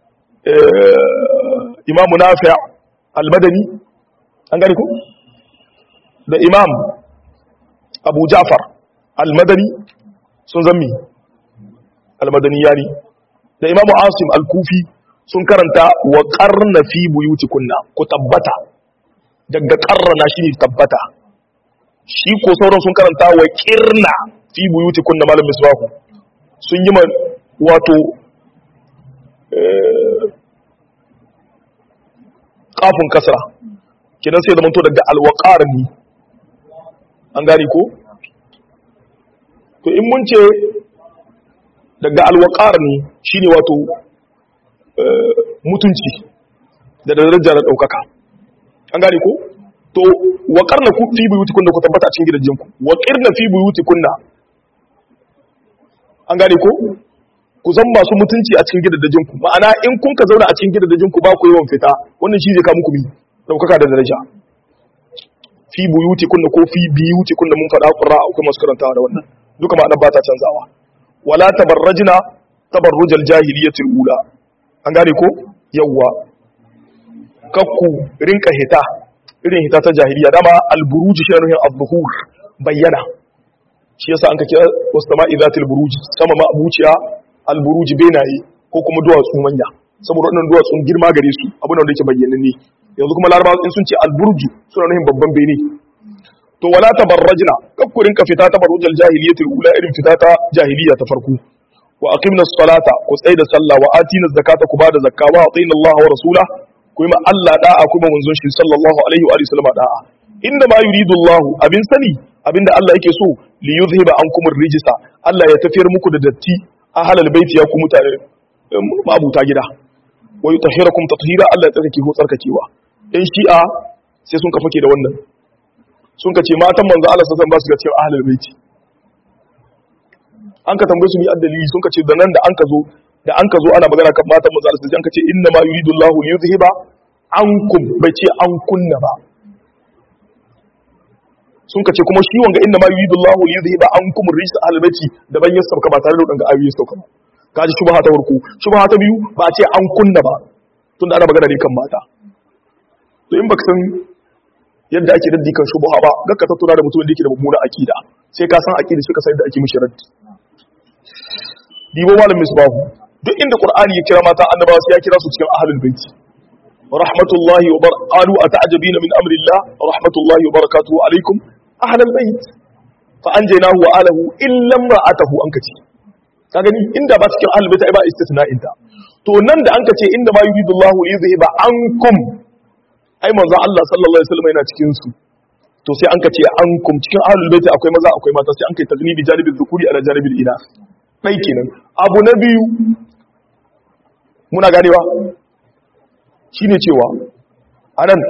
imamu nafi' al-madani an gane ko da imam abu ja'far al-madani sun zammi al-madani yani da imamu asim al-kufi sun karanta wa qarna fi buyutikunna ku tabbata daga qarrana shine tabbata shi ko sauran sun karanta wa qirna fi buyutikunna malam misbahu sun yi wato kafin kasra kidan sai zamanto daga alwaqar ne an gane ko to in mun ce daga alwaqar ne shine wato mutunci da darajar da daukaka an gane ko to waqarna ku fi buyutikunna ku tabbata a cikin gidajenku waqirna fi buyutikunna an gane ko ku zan masu mutunci a cikin gidajenku ma'ana in kun ka zauna a cikin gidajenku ba ku yawan fita wannan shi zai ka muku bi daukaka da daraja fi buyuti kunna ko fi biyuti kunna mun faɗa qurra akwai masu karantawa da wannan duka ma'anar ba ta canzawa wala tabarrajna tabarrujal jahiliyatil ula an gane ko yawwa kakku rinka hita irin hita ta jahiliya dama alburuji shi ne al-zuhur bayyana shi yasa an ka kira wasama'i zatil buruji sama ma abuciya alburuji benaye ko kuma duwatsu manya saboda wannan duwatsun girma gare su abin da yake bayyana ne yanzu kuma larabawa in sun ce alburju suna nufin babban bene to wala tabarrajna kakkurin ka fita tabarrujal jahiliyatul ula irin fita ta jahiliya ta farko wa aqimna salata ku tsai da sallah wa atina zakata ku bada zakka wa atina Allah wa rasula ku yi ma Allah da'a kuma manzon shi sallallahu alaihi wa sallam da'a inda ma yuridu Allah abin sani abinda Allah yake so li yuzhiba ankum rijsa Allah ya tafiyar muku da datti ahlal baiti ya ku mutane mabuta gida wa yutahhirakum tathira Allah ya tsarkake ku tsarkakewa in shi'a sai sun ka fake da wannan sun ka ce matan manzo Allah sallallahu alaihi wasallam ba su ga cikin ahlul baiti an ka tambaye su ni addalili sun ka ce da nan da an ka zo da an ka zo ana magana kan matan manzo Allah sai an ka ce inna ma yuridu Allahu li yuzhiba ankum bai ce an kunna ba sun ka ce kuma shi wanga inna ma yuridu Allahu li yuzhiba ankum rijsa ahlul baiti da ban ya sauka ba tare da wadanga ayoyi sauka ba kaji shubha ta farko shubha ta biyu ba a ce an kunna ba tunda ana magana ne kan mata to in baka san yadda ake raddi kan shubha ba ga ka tattauna da mutum da yake da mummuna akida sai ka san akida shi ka san yadda ake mishi raddi dibo malam misbahu duk inda qur'ani ya kira mata annabawa sai ya kira su cikin ahlul baiti rahmatullahi wa bar qalu ata'jabina min amri allah rahmatullahi wa barakatuhu alaikum ahlul bait fa anjaynahu wa alahu illa imra'atahu an kace ka gani inda ba cikin ahlul bait ai ba istithna'in ta to nan da an kace inda ma yuridu allah li yuzhiba ankum ai manzo Allah sallallahu alaihi wasallam yana cikin su to sai an ka ce an kum cikin ahlul baiti akwai maza akwai mata sai an kai taglibi janibil dhukuri ala janibil ina dai kenan abu na biyu muna ganewa shine cewa anan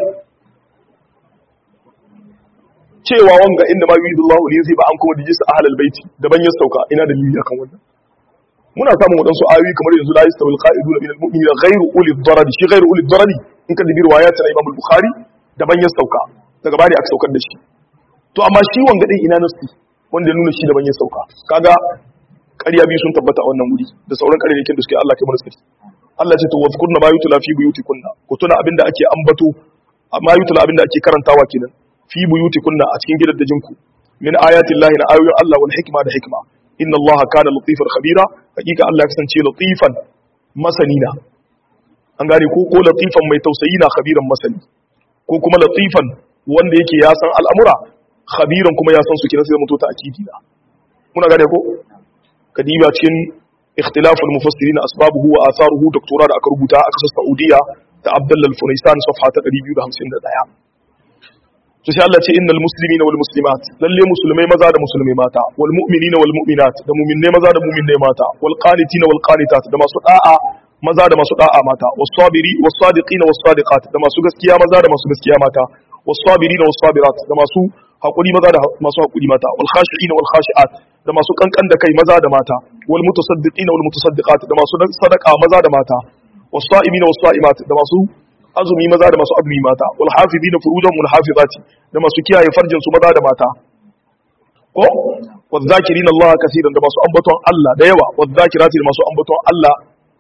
cewa wanga inda ma yuridullahu li yuziba an kuma dijis ahlul baiti daban ya sauka ina dalili akan wannan muna samun wadansu ayoyi kamar yanzu la yastawil qa'iduna minal mu'minina ghayru ulil darari shi ghayru ulil darari in ka dubi riwayat na Imam al-Bukhari daban ya sauka daga bari aka saukar da shi to amma shi wanga din ina nasu wanda ya nuna shi daban ya sauka kaga ƙarya biyu sun tabbata a wannan wuri da sauran ƙaryayyakin da suke Allah kai mana suke Allah ce to wazkurna ma yutla fi buyutikunna ku tuna abinda ake ambato ma yutla abinda ake karantawa kenan fi buyutikunna a cikin gidajen ku min ayati llahi na ayoyin Allah wal hikma da hikma inna Allah kana latifan khabira hakika Allah ya kasance latifan masanina an gane ko ko latifan mai tausayi na khabiran masani ko kuma latifan wanda yake ya san al'amura khabiran kuma ya san su kina sai mutu ta akidi na muna gane ko kadiba cikin ikhtilaful mufassirin asbabuhu wa atharuhu doktora da aka rubuta a kasar Saudiya ta Abdullah al-Funaisan safha ta 251 to sai Allah ce innal muslimina wal muslimat lalle musulmai maza da musulmai mata wal mu'minina wal mu'minat da mu'minne maza da mu'minne mata wal qanitina wal qanitat da masu da'a maza da masu da'a mata was sabiri was sadiqina was sadiqat da masu gaskiya maza da masu gaskiya mata was sabirina was sabirat da masu hakuri maza da masu hakuri mata wal khashi'ina wal khashi'at da masu kankan da kai maza da mata wal mutasaddiqina wal mutasaddiqat da masu sadaqa maza da mata was sa'imina was sa'imat da masu azumi maza da masu azumi mata wal hafizina furujahum wal hafizati da masu kiyaye farjin su maza da mata ko wal zakirin Allah kaseeran da masu ambaton Allah da yawa wal zakirati da masu ambaton Allah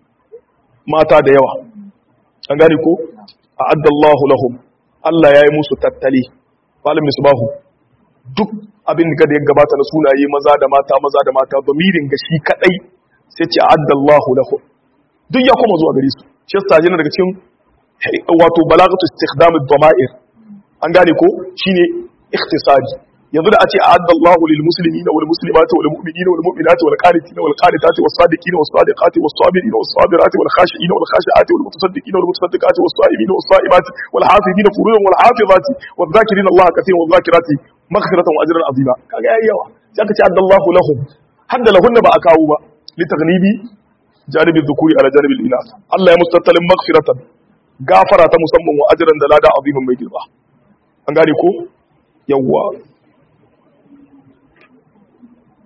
mata da yawa an gane ko a'adda Allahu lahum Allah yayi musu tattali malam misbahu duk abin da ya gabata na sunaye maza da mata maza da mata bamirin ga shi kadai sai ce a'adda Allahu lahum duk ya koma zuwa gare su shi yasa yana daga cikin wato balagatu istikhdam ad-dama'ir an gane ko shine ikhtisari yanzu da a ce a'adda Allahu lil muslimina wal muslimati wal mu'minina wal mu'minati wal qanitina wal qanitati was sadiqina was sadiqati was sabirina was sabirati wal khashiina wal khashiati wal mutasaddiqina wal mutasaddiqati was sa'imina was sa'imati wal hafizina furujahum wal hafizati wal dhakirina Allah kathiran wal dhakirati maghfiratan wa ajran azima kaga yayi yawa sai aka ce a'adda Allahu lahum hadda lahunna ba a kawo ba li taghlibi janibi dhukuri ala janibi al-inath Allah ya mustattalin maghfiratan gafara ta musamman wa ajran da lada azimin mai girma an gane ko yawwa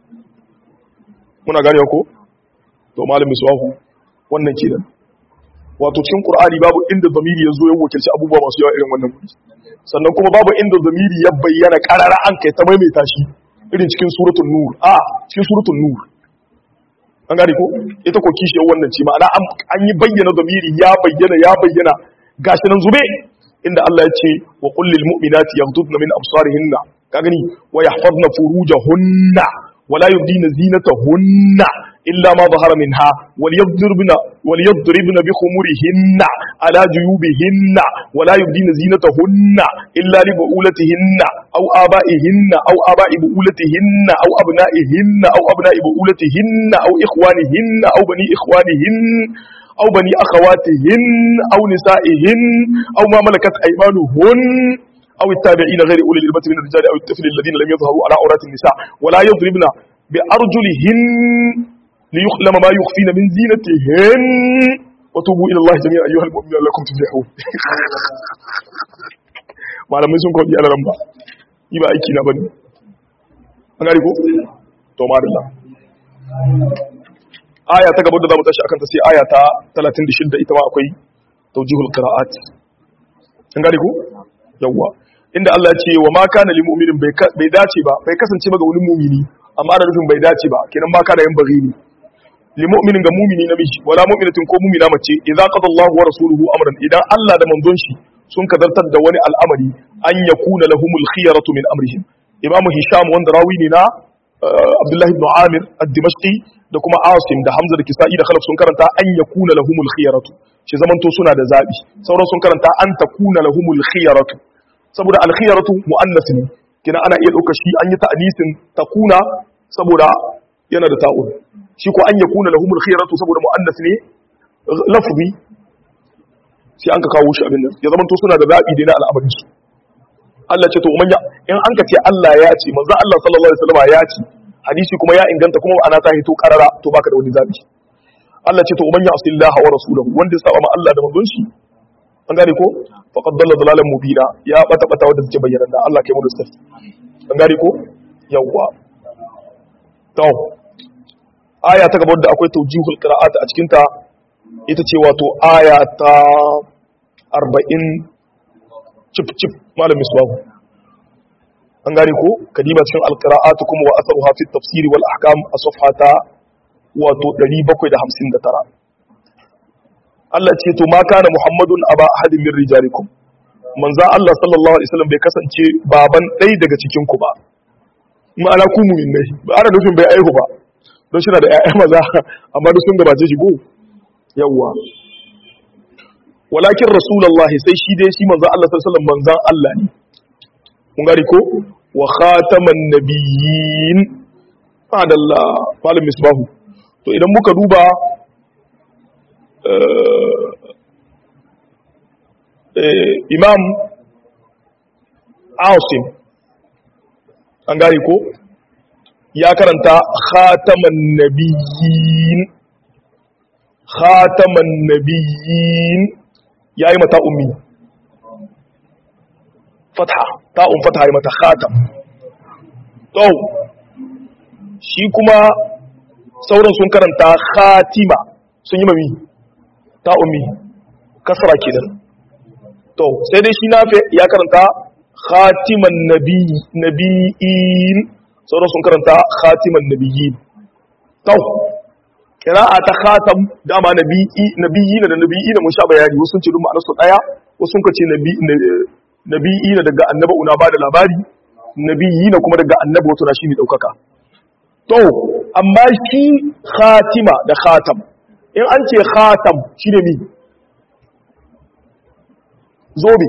muna gane ko to malam miswahu wannan kenan wato cikin qur'ani babu inda zamiri ya zo ya wakilci abubuwa masu yawa irin wannan wuri sannan kuma babu inda zamiri ya bayyana karara an kai ta maimaita shi irin cikin suratul nur a cikin suratul nur an gane ko ita ko kishi wannan ce ma'ana an yi bayyana zamiri ya bayyana ya bayyana gashi nan zube inda Allah ya ce wa qul lil mu'minati yaghdudna min absarihinna ka gani wa yahfazna furujahunna wa la yubdina zinatahunna illa ma zahara minha wal yadribna wal yadribna bi khumurihinna ala juyubihinna wa la yubdina zinatahunna illa li bu'ulatihinna aw aba'ihinna aw aba'i bu'ulatihinna aw abna'ihinna aw abna'i bu'ulatihinna aw ikhwanihinna aw bani ikhwanihinna أو بني أخواتهن أو نسائهن أو ما ملكت أيمانهن أو التابعين غير أولي الإربة من الرجال أو الطفل الذين لم يظهروا على عورات النساء ولا يضربن بأرجلهن ليعلم ما يخفين من زينتهن وتوبوا إلى الله جميعا أيها المؤمنون لكم تفلحون malamai sun kwanci alaran ba yi ba aiki na bane an gari ko? to madalla aya ta gaba da za mu tashi akan ta sai aya ta 36 ita ma akwai tawjihul qira'at an gane ku yawa inda Allah ya ce wa ma kana lil mu'minin bai dace ba bai kasance ba ga wani mu'mini amma da nufin bai dace ba kenan ma kana yin baghi ne lil mu'minin ga mu'mini namiji wala mu'minatin ko mu'mina mace idza qada Allahu wa rasuluhu amran idan Allah da manzon shi sun kadartar da wani al'amari an yakuna lahumul khiyaratu min amrihim imamu hisham wanda rawi ne na Abdullahi ibn Amir ad-Dimashqi da kuma Asim da Hamza da Kisa'i da Khalaf sun karanta an yakuna lahumul khiyaratu shi zaman to suna da zabi sauran sun karanta an takuna lahumul khiyaratu saboda al khiyaratu muannas ne kina ana iya dauka shi an yi ta'nisin takuna saboda yana da ta'un shi ko an yakuna lahumul khiyaratu saboda muannas ne lafzi sai an ka kawo shi abin nan ya zaman to suna da zabi dai na al'amarin su Allah ce to manya in an ka ce Allah ya ce manzo Allah sallallahu alaihi wasallam ya ce hadisi kuma ya inganta kuma ana ta hito karara to baka da wani zabi Allah ce to manya asillaha wa rasulahu wanda ya saba ma Allah da manzon shi an gane ko faqad dalla dalalan mubina ya bata bata wanda take bayyana da Allah kai mu da an gane ko yawwa to aya ta gaba da akwai tawjihul qira'at a cikin ta ita ce wato aya ta 40 cip cip malam misbahu an gane ko kadiba cikin alqira'at kuma wa atharuha fi tafsir wal ahkam a safhata wato 759 Allah ce to ma kana muhammadun aba ahadin min rijalikum manzo Allah sallallahu alaihi wasallam bai kasance baban ɗai daga cikin ku ba ma'ana ku mu'minai ba ana nufin bai aihu ba don shi na da ƴaƴa maza amma duk sun gabace shi go yawwa walakin rasulullahi sai shi dai shi manzo Allah sallallahu alaihi wasallam manzon Allah ne mun gari ko wa khataman nabiyyin fadalla malam misbahu to idan muka duba imam asim an gari ko ya karanta khataman nabiyyin khataman nabiyyin ya yi mata ummi fatha ta'un fatha ya mata khatam to shi kuma sauran sun karanta khatima sun yi mami ta ummi kasra kenan to sai dai shi nafi ya karanta khatiman nabiyyin sauran sun karanta khatiman nabiyyin to kira'a ta khatam dama nabiyyi nabiyyi da nabiyyi mun sha bayani wasu sun ce duk ma'anar su daya wasu sun ce nabiyyi daga annabi una ba da labari nabiyyi kuma daga annabi wato na shine daukaka to amma shi khatima da khatam in an ce khatam shi ne mi zobe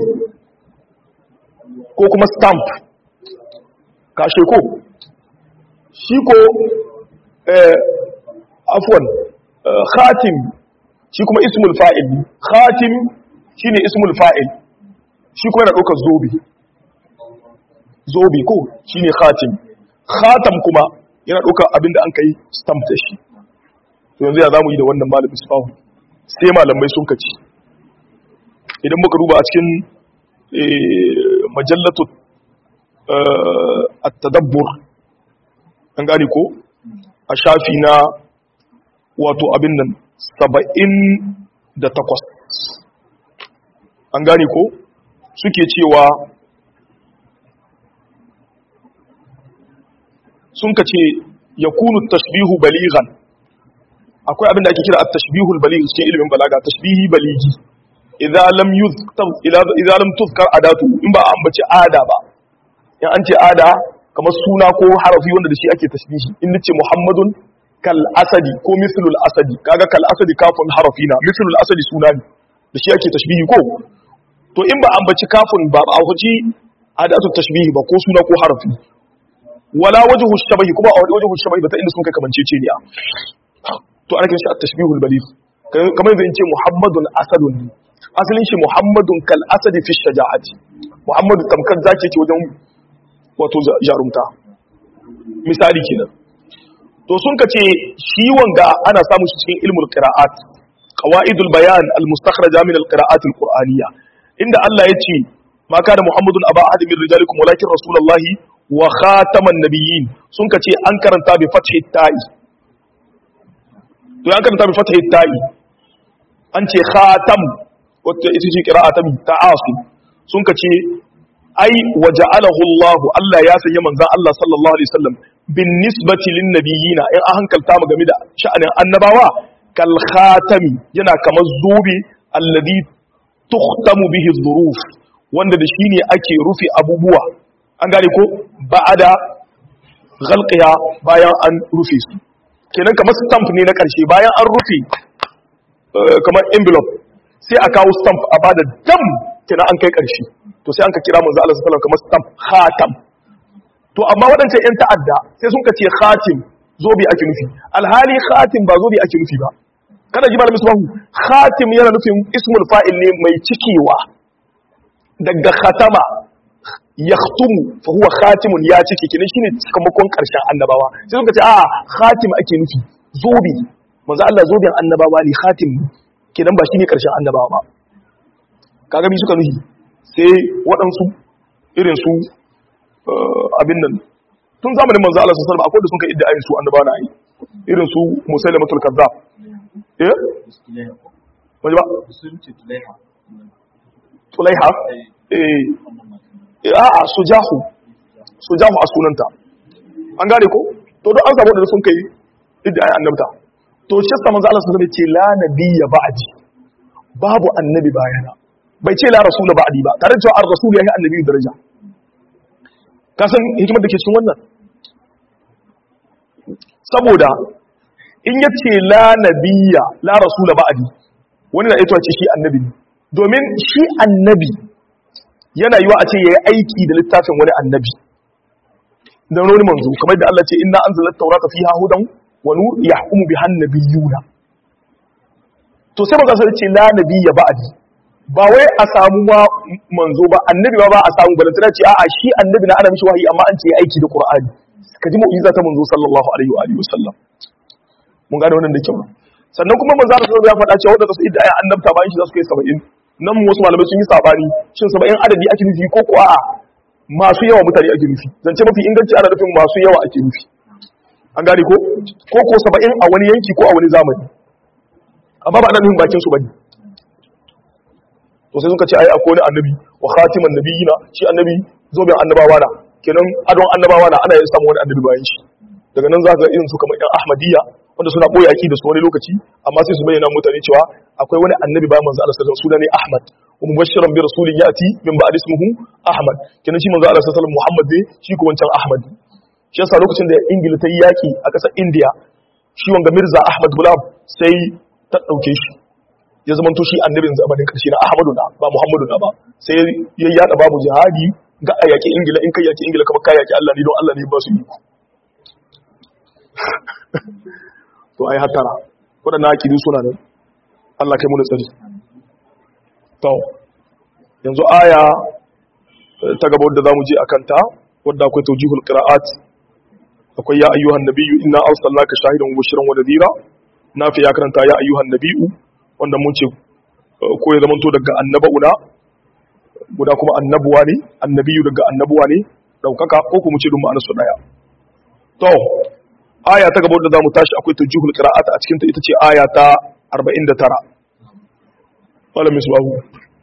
ko kuma stamp kashe ko shi ko afwan khatim shi kuma ismul fa'il khatim shi ne ismul fa'il shi kuma yana ɗaukar zobe zobe ko shi ne khatim khatam kuma yana ɗaukar abinda an kai stamp da shi to yanzu ya zamu yi da wannan malamin su sai malamai sun kaci idan muka duba a cikin majallatu at-tadabbur an gane ko a shafi na wato abin nan saba'in da takwas an gane ko suke cewa sun ka ce ya kunu tashbihu baligan akwai abin da ake kira at-tashbihu al-baligh cikin ilimin balaga tashbihi baligi idza lam yuzkar idza lam tuzkar adatu in ba an bace ada ba in an ce ada kamar suna ko harafi wanda da shi ake tashbihi in nace muhammadun kal asadi ko mislul asadi kaga kal asadi kafun harafina mislul asadi suna ne da shi ake tashbihi ko to in ba an bace kafun ba a huji adatu tashbihi ba ko suna ko harafi wala wajhu shabahi kuma a wajhu shabahi ba ta inda sun kai kamancece ne to ana kiran shi at-tashbihul baligh kamar zan ce muhammadun asadun asalin shi muhammadun kal asadi fi shaja'ati muhammadu tamkar zaki ce wajen wato jarumta misali kenan to sun kace shi wanga ana samun shi cikin ilmul qira'at qawaidul bayan al-mustakhraja min al-qira'at al-qur'aniyya inda Allah ya ce ma kana muhammadun aba ahad min rijalikum walakin rasulullahi wa khataman nabiyyin sun kace an karanta bi fathi ta'i to an karanta bi fathi ta'i an ce khatam wata ita ce qira'a ta ta asim sun kace ai waja'alahu Allah Allah ya sanya manzon Allah sallallahu alaihi wasallam bin nisbati lin nabiyina in an hankalta mu game da sha'anin annabawa kal khatami yana kamar zobe alladhi tuhtamu bihi dhuruf wanda da shine ake rufe abubuwa an gane ko ba'ada ghalqiya bayan an rufe su kenan kamar stamp ne na karshe bayan an rufe kamar envelope sai a kawo stamp a bada dam kenan an kai karshe to sai an ka kira manzo Allah sallallahu alaihi wasallam kamar stamp khatam to amma waɗancan ƴan ta'adda sai sun ka ce khatim zobe ake nufi alhali khatim ba zobe ake nufi ba kada ji malamin subahu khatim yana nufin ismul fa'il ne mai cikewa daga khatama yakhtumu fa huwa khatimun ya cike kenan shine cikamakon karshen annabawa sai suka ce a khatim ake nufi zobe manzo Allah zoben annabawa ne khatim kenan ba shine karshen annabawa ba kaga bi suka nufi sai waɗansu irin su abin nan tun zamanin manzo Allah sallallahu alaihi wasallam akwai da sun kai idda su annabawa na yi irin su musailamatul kazzab eh waje ba tulaiha eh a'a sujahu sujahu a sunanta an gane ko to don an samu da sun kai idda ayi annabta to shi sa manzo Allah sallallahu alaihi wasallam ce la nabiyya ba'di babu annabi bayana bai ce la rasula ba'di ba tare da cewa ar-rasul yayi annabi daraja ka san hikimar da ke cikin wannan saboda in ya ce la nabiyya la rasula ba'di wani na ita ce shi annabi ne domin shi annabi yana yiwa a ce yayi aiki da littafin wani annabi da wani manzo kamar da Allah ce inna anzalna at-taurata fiha hudan wa nur yahkumu biha an-nabiyyuna to sai manzo sai ce la nabiyya ba'di ba wai a samu ma manzo ba annabi ba ba a samu balantana ce a'a shi annabi na ana mishi wahayi amma an ce aiki da qur'ani ka ji mu'jiza ta manzo sallallahu alaihi wa alihi wasallam mun gane wannan da kyau sannan kuma manzo Allah ya faɗa cewa wanda su idda ayi annabta bayan shi za su kai 70 nan wasu malamai sun yi sabani shin 70 adadi ake nufi ko ko a'a masu yawa mutane ake nufi zance mafi inganci ana nufin masu yawa ake nufi an gane ko ko ko 70 a wani yanki ko a wani zamani amma ba ana nufin bakin su bane to sai suka ce ai akwai wani annabi wa khatiman nabiyina shi annabi zoben annabawa na kenan adon annabawa na ana yin samu wani annabi bayan shi daga nan za ka irin su kamar yan ahmadiyya wanda suna boye aki da su wani lokaci amma sai su bayyana mutane cewa akwai wani annabi bayan manzo Allah sallallahu alaihi wasallam ne Ahmad wa mubashiran bi rasulin yati min ba'd ismihi Ahmad kenan shi manzo Allah sallallahu alaihi wasallam Muhammad ne shi ko wancan Ahmad shi yasa lokacin da Ingila ta yi yaki a ƙasar India shi wanga Mirza Ahmad Gulam sai ta dauke shi ya zama to shi annabin zamanin karshe na Ahmadu na ba Muhammadu na ba sai ya yada babu jihadi ga a yaki Ingila in kai yaki Ingila kamar kai yaki Allah ne don Allah ne ba su iko to ai hatara waɗannan akidu suna nan Allah kai mu da tsari to yanzu aya ta gaba wadda zamu je akan ta wadda akwai tawjihul qira'at akwai ya ayyuhan nabiyyu inna arsalnaka shahidan wa mubashiran wa nadhira nafi ya karanta ya ayyuhan nabiyyu wanda mun ce ko ya zamanto daga annabauna guda kuma annabuwa ne annabiyu daga annabuwa ne daukaka ko kuma ce dun ma'anar su daya to aya ta gaba da zamu tashi akwai tujihul qira'at a cikin ta ita ce aya ta 49 wala misbahu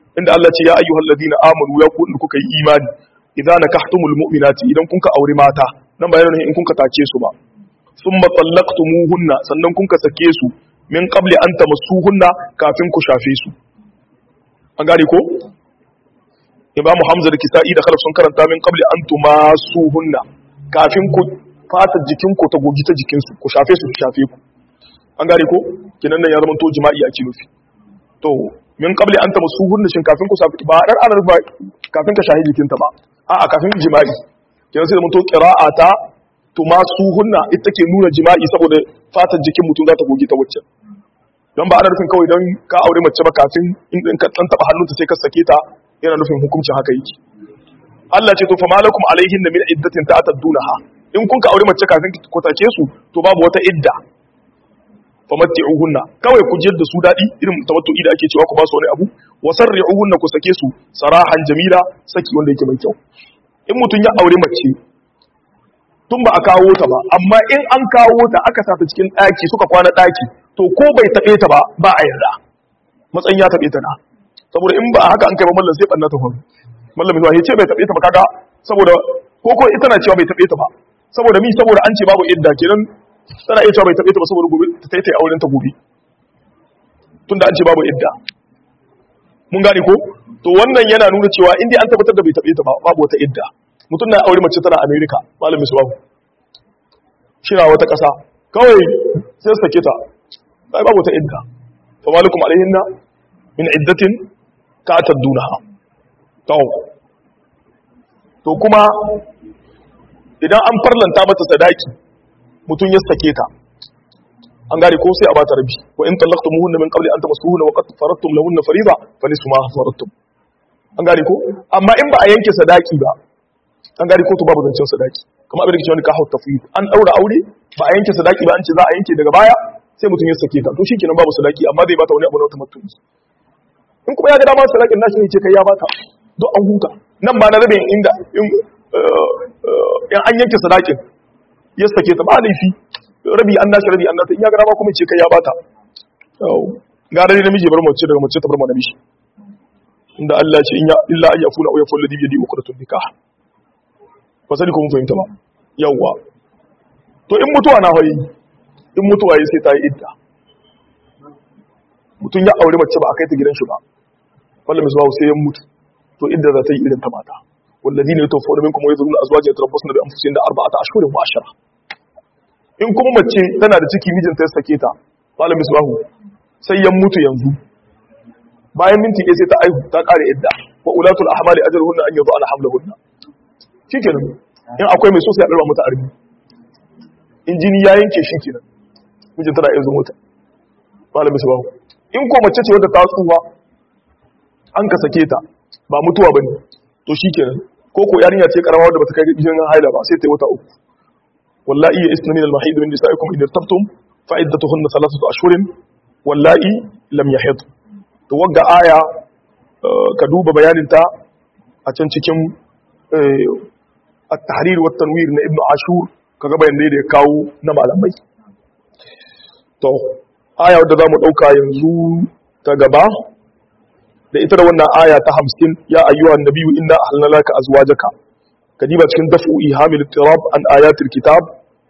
inda Allah ce ya ayyuhal ladina amanu ya ku kuka yi imani idza nakahtumul mu'minati idan kun ka aure mata nan bayanin in kun ka tace su ba thumma tallaqtumuhunna sannan kun ka sake su min qabli an tamassuhunna kafin ku shafe su an gane ko imamu hamza da kisa'i da khalaf sun karanta min qabli an tumasuhunna kafin ku fatar jikin ku ta gogi ta jikin su ku shafe su ku shafe ku an gane ko kinan nan ya zama to jima'i ake nufi to min qabli an tamassuhunna shin kafin ku shafe ba dan anar ba kafin ka shahi jikinta ba a'a kafin jima'i kinan sai zama to qira'ata tumasuhunna ita ke nuna jima'i saboda fatar jikin mutum za ta gogi ta wacce don ba ana nufin kawai don ka aure mace ba kafin in ka dan taba hannunta sai ka sake ta yana nufin hukuncin haka yake Allah ce to fa malakum alaihin min iddatin ta'taddunaha in kun ka aure mace kafin ku take su to babu wata idda fa matti'uhunna kawai ku jiyar da su dadi irin tamattu'i da ake cewa ku ba su wani abu wa sarri'uhunna ku sake su sarahan jamila saki wanda yake mai kyau in mutun ya aure mace tun ba a kawo ta ba amma in an kawo ta aka sa ta cikin daki suka kwana daki to ko bai taɓe ta ba ba a yarda matsayin ya taɓe ta na saboda in ba haka an kai ba mallan sai ɓanna ta faru mallan mai zuwa ce bai taɓe ta ba kaga saboda ko ko ita na cewa bai taɓe ta ba saboda mi saboda an ce babu idda kenan tana iya cewa bai taɓe ta ba saboda gobe ta tai ta auren ta gobe tunda an ce babu idda mun gane ko to wannan yana nuna cewa in dai an tabbatar da bai taɓe ta ba babu wata idda mutum na aure mace tana America malam misbahu shi na wata ƙasa kawai sai sake ta ai babu ta idda fa malikum alaihinna min iddatin ka taddunaha to to kuma idan an farlanta mata sadaki mutun ya sake ta an gane ko sai a bata rabi wa in talaqtumuhunna min qabli an tamassuhunna wa qad faradtum lahunna fariida fa nisfu ma faradtum an gane ko amma in ba a yanke sadaki ba an gane ko to babu zancen sadaki kamar abin da ke cewa ka hauta tafwid an daura aure ba a yanke sadaki ba an ce za a yanke daga baya sai mutum ya sake ta to shikenan babu sadaki amma zai bata wani abu na wata mutum in kuma ya ga dama sadakin nashi ne ce kai ya bata don an huta nan ba na rabin inda in an yanke sadakin ya sake ta ba laifi rabi an nashi rabi an nata in ya ga dama kuma ce kai ya bata ga dai namiji bar mace daga mace ta bar mana mishi inda Allah ce illa an yafuna aw yaful ladhi bi yadi uqdatun nikah ba sani ko mun fahimta ba yawwa to in mutuwa na hoyi in mutuwa yi sai ta yi idda mutum ya aure mace ba a kai ta gidan shi ba wanda mai zuwa sai ya mutu to idda za ta yi irin ta mata wallazi ne tawfa da minkum wa yazruna azwajan tarabbasna bi anfusihim da arba'ata ashhurin wa ashara in kuma mace tana da ciki mijinta ya sake ta malam misbahu sai ya mutu yanzu bayan minti ɗaya sai ta aihu ta ƙare idda wa ulatul ahmali ajaluhunna an yadhu ala hamlahunna shikenan in akwai mai so sai a ɗarba mata arbi in jini ya yanke shi kenan mijin tana iya zuwa ta malam misbahu in ko mace ce wadda ta tsuwa an ka sake ta ba mutuwa bane to shikenan ko ko yarinya ce karama wadda bata kai jinin haila ba sai ta yi wata uku wallahi ya isna min al-mahid min nisaikum in irtabtum fa iddatuhunna thalathatu ashhurin wallahi lam yahid to wagga aya ka duba bayanin ta a can cikin at-tahrir wa tanwir na ibnu ashur kaga bayanai da ya kawo na malamai to aya wadda zamu dauka yanzu ta gaba da ita da wannan aya ta 50 ya ayyuhan nabiyyu inna ahlalna laka azwajaka kadiba cikin dafu ihamil tirab an ayatil kitab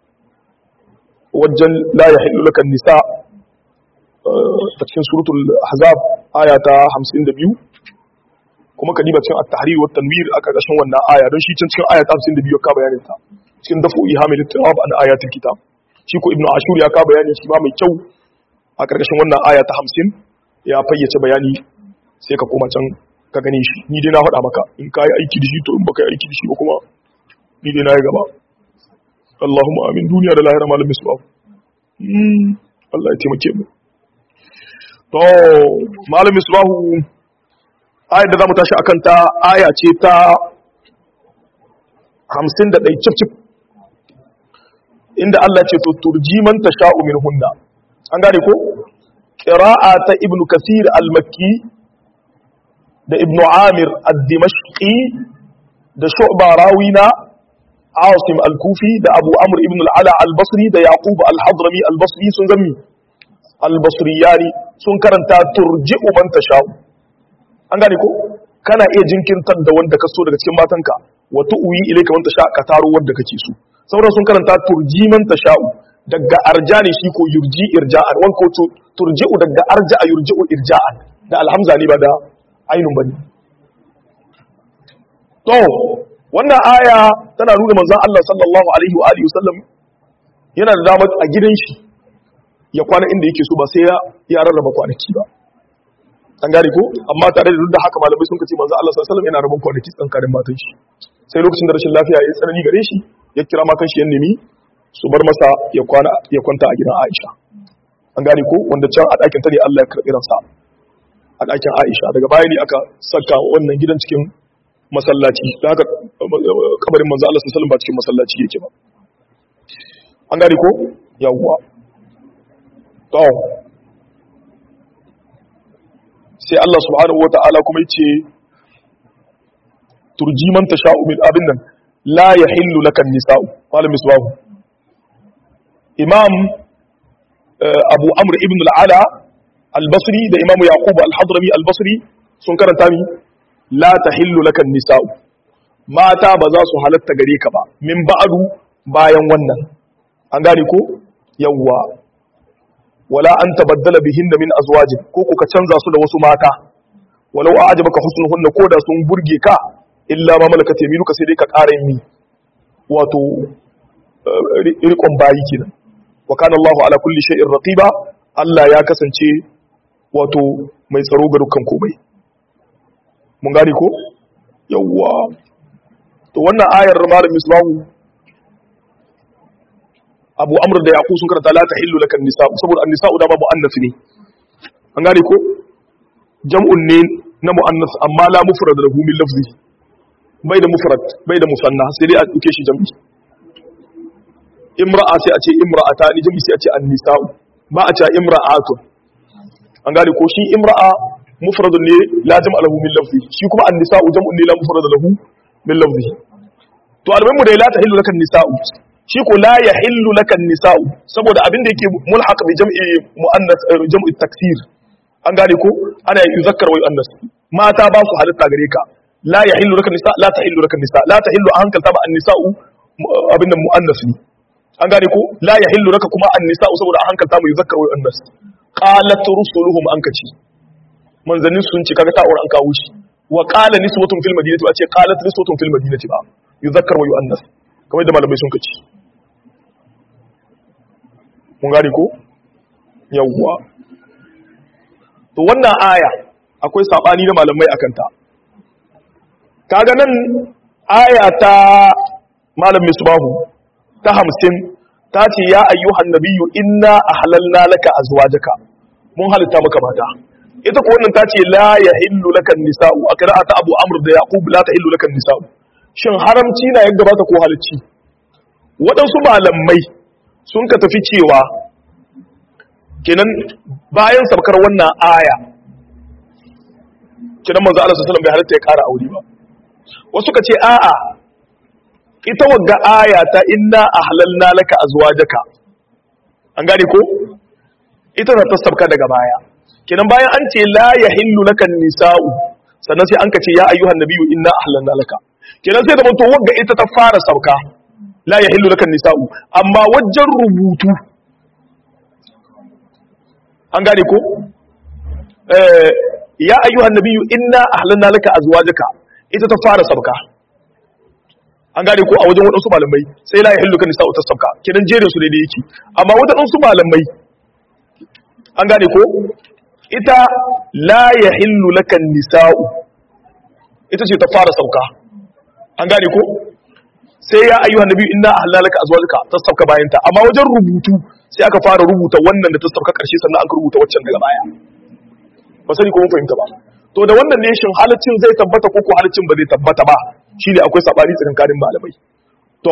wajen la yahillu laka nisa ta cikin suratul ahzab aya ta 52 kuma kadiba cikin at-tahrir wa tanwir a karkashin wannan aya don shi cikin aya ta 52 ka bayanin ta cikin dafu ihamil tirab an ayatil kitab shi ko ibnu ashur ya ka bayanin shi ma mai kyau a karkashin wannan aya ta 50 ya fayyace bayani sai ka koma can ka gane shi ni dai na faɗa maka in ka yi aiki da shi to in baka yi aiki da shi ba kuma ni dai na yi gaba Allahumma amin duniya da lahira malam misbahu Allah ya taimake mu to malam misbahu ayar da zamu tashi akan ta aya ce ta 51 cif cif inda Allah ce to turji man tasha'u min hunna an gane ko qira'a ta ibnu kasir al-makki da ibnu amir al-dimashqi da shu'ba rawina asim al-kufi da abu amr ibn al-ala al-basri da yaqub al-hadrami al-basri sun zami al-basriyani sun karanta turji'u man tasha'u an gane ko kana iya jinkirtar da wanda ka so daga cikin matanka wa tu'wi ilayka wanda sha ka taro wanda kake so sauran sun karanta turjiman tasha'u daga arjani shi ko yurji irja'an wan ko turji'u daga arja'a yurji'u irja'an da alhamza ne ba da ainun bane to wannan aya tana nuna manzon Allah sallallahu alaihi wa alihi wasallam yana da damar a gidan shi ya kwana inda yake so ba sai ya rarraba kwanaki ba an gane ko amma tare da duk da haka malamai sun kace manzo Allah sallallahu alaihi wasallam yana rabon kwanaki tsankarin matan shi sai lokacin da rashin lafiya ya tsanani gare shi ya kira matan shi ya nemi su bar masa ya kwana ya kwanta a gidan Aisha an gane ko wanda can a ɗakin ta ne Allah ya karɓi ransa a ɗakin Aisha daga baya ne aka saka wannan gidan cikin masallaci da haka kabarin manzo Allah sallallahu alaihi wasallam ba cikin masallaci yake ba an gane ko yawwa to sai Allah subhanahu wata'ala kuma yace turji man tasha'u min abin nan la yahillu lakan nisa'u malam misbahu imam abu amr ibn al-ala al-basri da imam yaqub al-hadrami al-basri sun karanta mi la tahillu lakan nisa'u mata ba za su halatta gare ka ba min ba'du bayan wannan an gane ko yawwa wala an tabaddala bihinna min azwajin ko kuka canza su da wasu mata walau a'jabaka husnuhunna ko da sun burge ka illa ma malakat yaminuka sai dai ka ƙara mi wato riƙon bayi kenan wa kana Allahu ala kulli shay'in raqiba Allah ya kasance wato mai tsaro ga dukkan komai mun gane ko yawwa to wannan ayar malam misbahu abu amr da yaqu sun karanta la tahillu lakan nisa saboda an-nisa'u da babu annas ne an gane ko jam'un ne na muannas amma la mufrad lahu min lafzi bai da mufrad bai da musanna sai dai a duke shi jam'i imra'a sai a ce imra'ata ni jam'i sai a ce an-nisa'u ba a ce imra'atu an gane ko shi imra'a mufradun ne la jam'a lahu min lafzi shi kuma an-nisa'u jam'un ne la mufrad lahu min lafzi to almuhimu dai la tahillu lakan nisa'u shi ko la ya hillu lakan nisa'u saboda abin da yake mulhaq bi jam'i muannas jam'i taksir an gane ko ana yuzakkar wa yuannas mata ba su halitta gare ka la ya hillu lakan nisa la ta hillu lakan nisa la ta hillu an hankalta ba an nisa'u abin da muannas ne an gane ko la ya hillu laka kuma an nisa'u saboda an hankalta mu yuzakkar wa yuannas qalat rusuluhum an kaci manzannin sun ce kaga ta'ur an kawo shi wa qala niswatun fil madinati ba ce qalat niswatun fil madinati ba yuzakkar wa yuannas kamar da malamai sun kaci mun gane ko yawwa to wannan aya akwai sabani na malamai akan ta kaga nan aya ta malam misbahu ta 50 ta ce ya ayyuhan nabiyyu inna ahlalna laka azwajaka mun halitta maka mata ita ko wannan ta ce la yahillu laka nisa'u a qira'ata abu amr da yaqub la tahillu laka nisa'u shin haramci na yadda ba ta ko halicci waɗansu malamai sun ka tafi cewa kenan bayan sabkar wannan aya kenan manzo Allah sallallahu alaihi wasallam bai halatta ya ƙara aure ba wasu ka ce a'a ita wagga aya ta inna ahlalna laka azwajaka an gane ko ita ta sabka daga baya kenan bayan an ce la yahillu laka nisa'u sannan sai an ka ce ya ayyuhan nabiyyu inna ahlalna laka kenan sai da to wagga ita ta fara sauka la yahillu laka nisa'u amma wajen rubutu an gane ko eh ya ayyuhan nabiyyu inna ahlalna laka azwajaka ita ta fara sauka an gane ko a wajen waɗansu malamai sai la yahillu laka nisa'u ta sauka kenan jerin su daidai yake amma waɗansu malamai an gane ko ita la yahillu laka nisa'u ita ce ta fara sauka an gane ko sai ya ayyuhan nabi inna ahlalaka azwajaka ta sauka bayanta amma wajen rubutu sai aka fara rubuta wannan da ta sauka karshe sannan aka rubuta waccan daga baya ba sani ko mun fahimta ba to da wannan ne shin halaccin zai tabbata ko ko halaccin ba zai tabbata ba shine akwai sabani tsakanin malamai to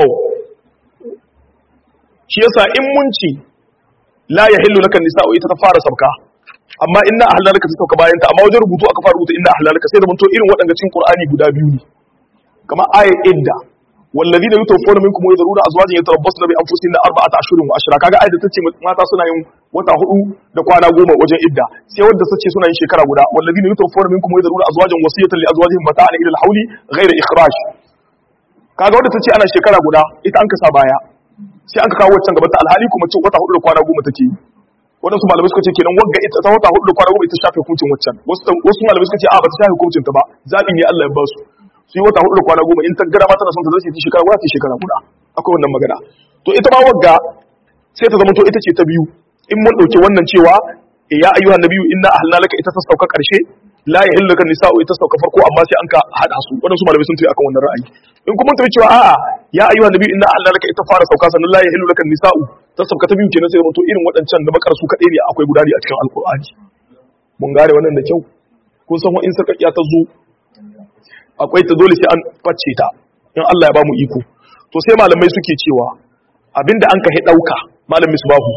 shi yasa in mun ci la yahillu laka nisa'u ita ta fara sauka amma inna ahlalaka ta sauka bayanta amma wajen rubutu aka fara rubuta inna ahlalaka sai da mun to irin waɗanda cikin qur'ani guda biyu ne kamar ayat idda والذين يتوفون منكم ويذرون ازواجا يتربصن بانفسهن اربعه اشهر واشرا kaga ayat tace mata suna yin wata hudu da kwana goma wajen idda sai wanda tace suna yin shekara guda والذين يتوفون منكم ويذرون ازواجا وصيه لازواجهم متاعا الى الحول غير اخراج kaga wanda tace ana shekara guda ita an kasa baya sai an ka kawo wancan gaban ta alhali kuma ce wata hudu da kwana goma take yi wadansu malamai suka ce kenan wagga ita ta wata hudu da kwana goma ita shafe hukuncin waccan wasu malamai suka ce a ba ta shafe hukuncin ta ba zabi ne Allah ya ba su su yi wata hudu da kwana goma in ta gara ma tana son ta zai ta shekara guda ta shekara guda akwai wannan magana to ita ma wagga sai ta zama to ita ce ta biyu in mun dauke wannan cewa ya ayyuhan nabiyyu inna ahlna laka ita ta sauka karshe la yahillu laka nisa'u ita sauka farko amma sai an ka hada su wadansu malamai sun tafi akan wannan ra'ayi in kuma tafi cewa a'a ya ayyuhan nabiyyu inna ahlna laka ita fara sauka sannan la yahillu laka nisa'u ta sauka ta biyu kenan sai zama to irin wadancan da makar su kadai ne akwai guda ne a cikin alqur'ani mun gane wannan da kyau kun san in sarkakiya ta zo akwai ta dole sai an facce ta in Allah ya ba mu iko to sai malamai suke cewa abinda an ka dauka malam misbahu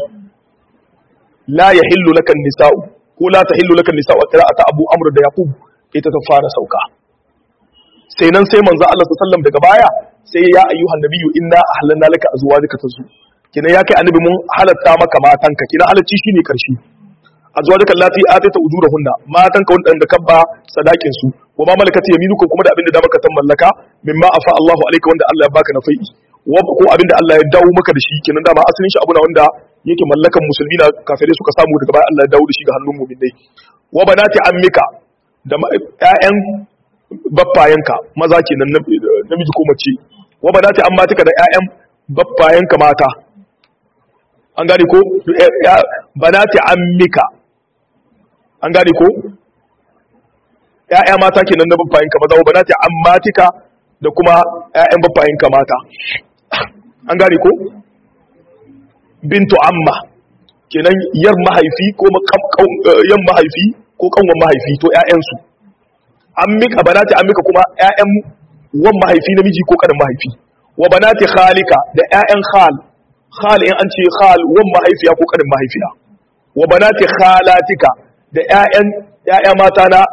la yahillu lakan nisa'u ko la tahillu lakan nisa'u a qira'ata Abu Amr da Yaqub ita ta fara sauka sai nan sai manzo Allah sallallahu daga baya sai ya ayyuhan nabiyyu inna ahlanna laka azwajaka tazu kina ya kai annabi mun halatta maka matanka kina halacci shine karshe azwajaka allati atata ujurahunna matanka wanda kabba sadakin su wa ma malakat yaminukum kuma da abinda da maka tan mallaka mimma afa Allahu alayka wanda Allah ya baka na fai'i ko abinda Allah ya dawo maka da shi kenan dama asalin shi abuna wanda yake mallakan musulmi na kafirai suka samu daga baya Allah ya dawo da shi ga hannun mu'minai wa banati ammika da ƴaƴan baffayenka maza kenan namiji ko mace wa banati ammatika da ƴaƴan baffayenka mata an gane ko banati ammika an gane ko ƴaƴa mata kenan na baffayenka maza wa banati ammatika da kuma ƴaƴan baffayenka mata an gane ko bintu amma kenan yar mahaifi ko yan mahaifi ko kanwan mahaifi to ƴaƴansu ammika banati ammika kuma ƴaƴan wan mahaifi namiji ko kanin mahaifi wa banati khalika da ƴaƴan khal khal in an ce khal wan mahaifiya ko kanin mahaifiya wa banati khalatika da ƴaƴan ƴaƴa mata na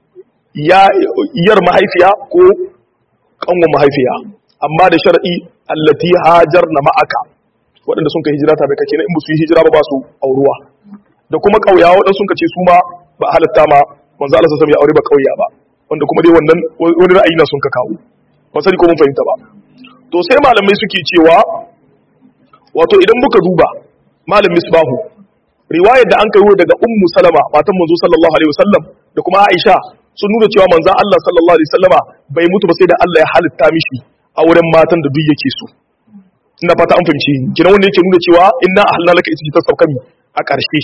yar mahaifiya ko kanwan mahaifiya amma da shar'i allati hajarna ma'aka waɗanda sun ka hijira tare kake na in ba su yi hijira ba ba su auruwa da kuma ƙauya waɗanda sun ka ce su ma ba halatta ma manzo Allah sallallahu ya aure ba ƙauya ba wanda kuma dai wannan wani ra'ayi na sun ka kawo ba sani ko mun fahimta ba to sai malamai suke cewa wato idan muka duba malam misbahu riwayar da an kai daga ummu salama matan manzo sallallahu alaihi wasallam da kuma aisha sun nuna cewa manzo Allah sallallahu alaihi wasallama bai mutu ba sai da Allah ya halitta mishi auren matan da duk yake so ina fata an fahimci kina wanda yake nuna cewa inna ahlalna laka ita ta sauka mi a ƙarshe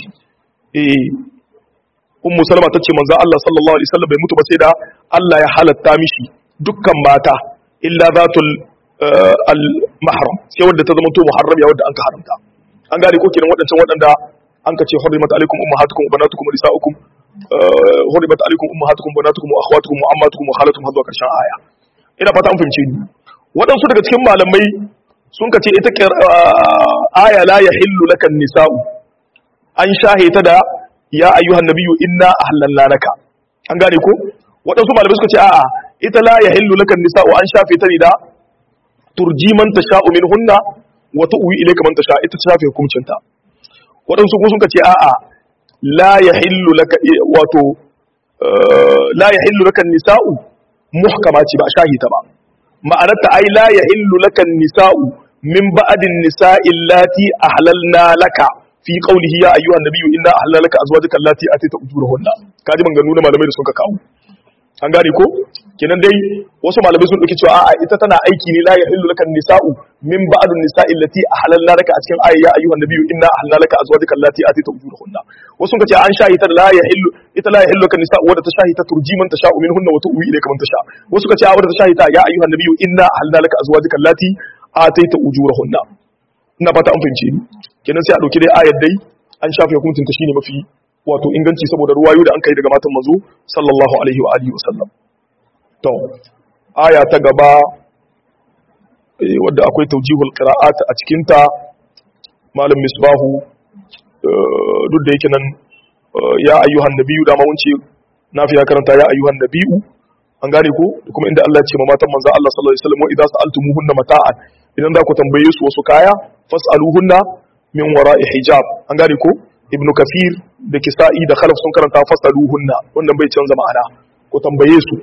eh ummu salama tace manzo Allah sallallahu alaihi wasallam bai mutu ba sai da Allah ya halatta mishi dukkan mata illa zatul al mahram sai wanda ta zama to muharram ya wanda an ka haramta an gane ko kiran wadancan wadanda an ka ce hurrimat alaikum ummahatukum wa banatukum wa nisaukum hurrimat alaikum ummahatukum wa banatukum wa akhwatukum wa ammatukum wa khalatukum har zuwa karshen aya ina fata an fahimce ni waɗansu daga cikin malamai sun ka ce ita aya la ya hillu lakan nisa'u an shahita da ya ayyuhan nabiyyu inna ahlalna laka an gane ko waɗansu malamai suka ce a'a ita la ya hillu lakan nisa'u an shafe ta ne da turji man tasha'u minhunna wa tu'wi ilayka man tasha ita ta shafe hukuncinta waɗansu kuma sun ka ce a'a la ya hillu laka wato la ya hillu lakan nisa'u muhkama ce ba shahita ba ma'anarta ai la ya hillu lakan nisa'u min ba'din nisa'i allati ahlalna laka fi qawlihi ya ayyuhan nabiyyu inna ahlalna laka azwajaka allati atayta ujurahunna kaji maganganu na malamai da suka kawo an gane ko kenan dai wasu malamai sun dauki cewa a'a ita tana aiki ne la yahillu lakan nisa'u min ba'din nisa'i allati ahlalna laka a cikin ayya ya ayyuhan nabiyyu inna ahlalna laka azwajaka allati atayta ujurahunna wasu sun ce an shahita la yahillu ita la yahillu lakan nisa'u wadda ta shahita turji man tasha'u minhunna wa tu'wi ilayka man tasha wasu ka ce wadda ta shahita ya ayyuhan nabiyyu inna ahlalna laka azwajaka allati atayta ujurahunna ina fata an fahimce ni kenan sai a dauki dai ayar dai an shafe hukuncin ta shine mafi wato inganci saboda ruwayo da an kai daga matan manzo sallallahu alaihi wa alihi wasallam to aya ta gaba wadda akwai tawjihul qira'at a cikin ta malam misbahu duk da yake nan ya ayyuhan nabiyyu da ma wunce nafi ya karanta ya ayyuhan nabiyyu an gane ko kuma inda Allah ya ce ma matan manzo Allah sallallahu alaihi wasallam wa idza sa'altumuhunna mata'an idan za ku tambaye su wasu kaya fas'aluhunna min wara'i hijab an gane ko ibnu kafir da kisa'i da khalaf sun karanta fas'aluhunna wannan bai canza ma'ana ku tambaye su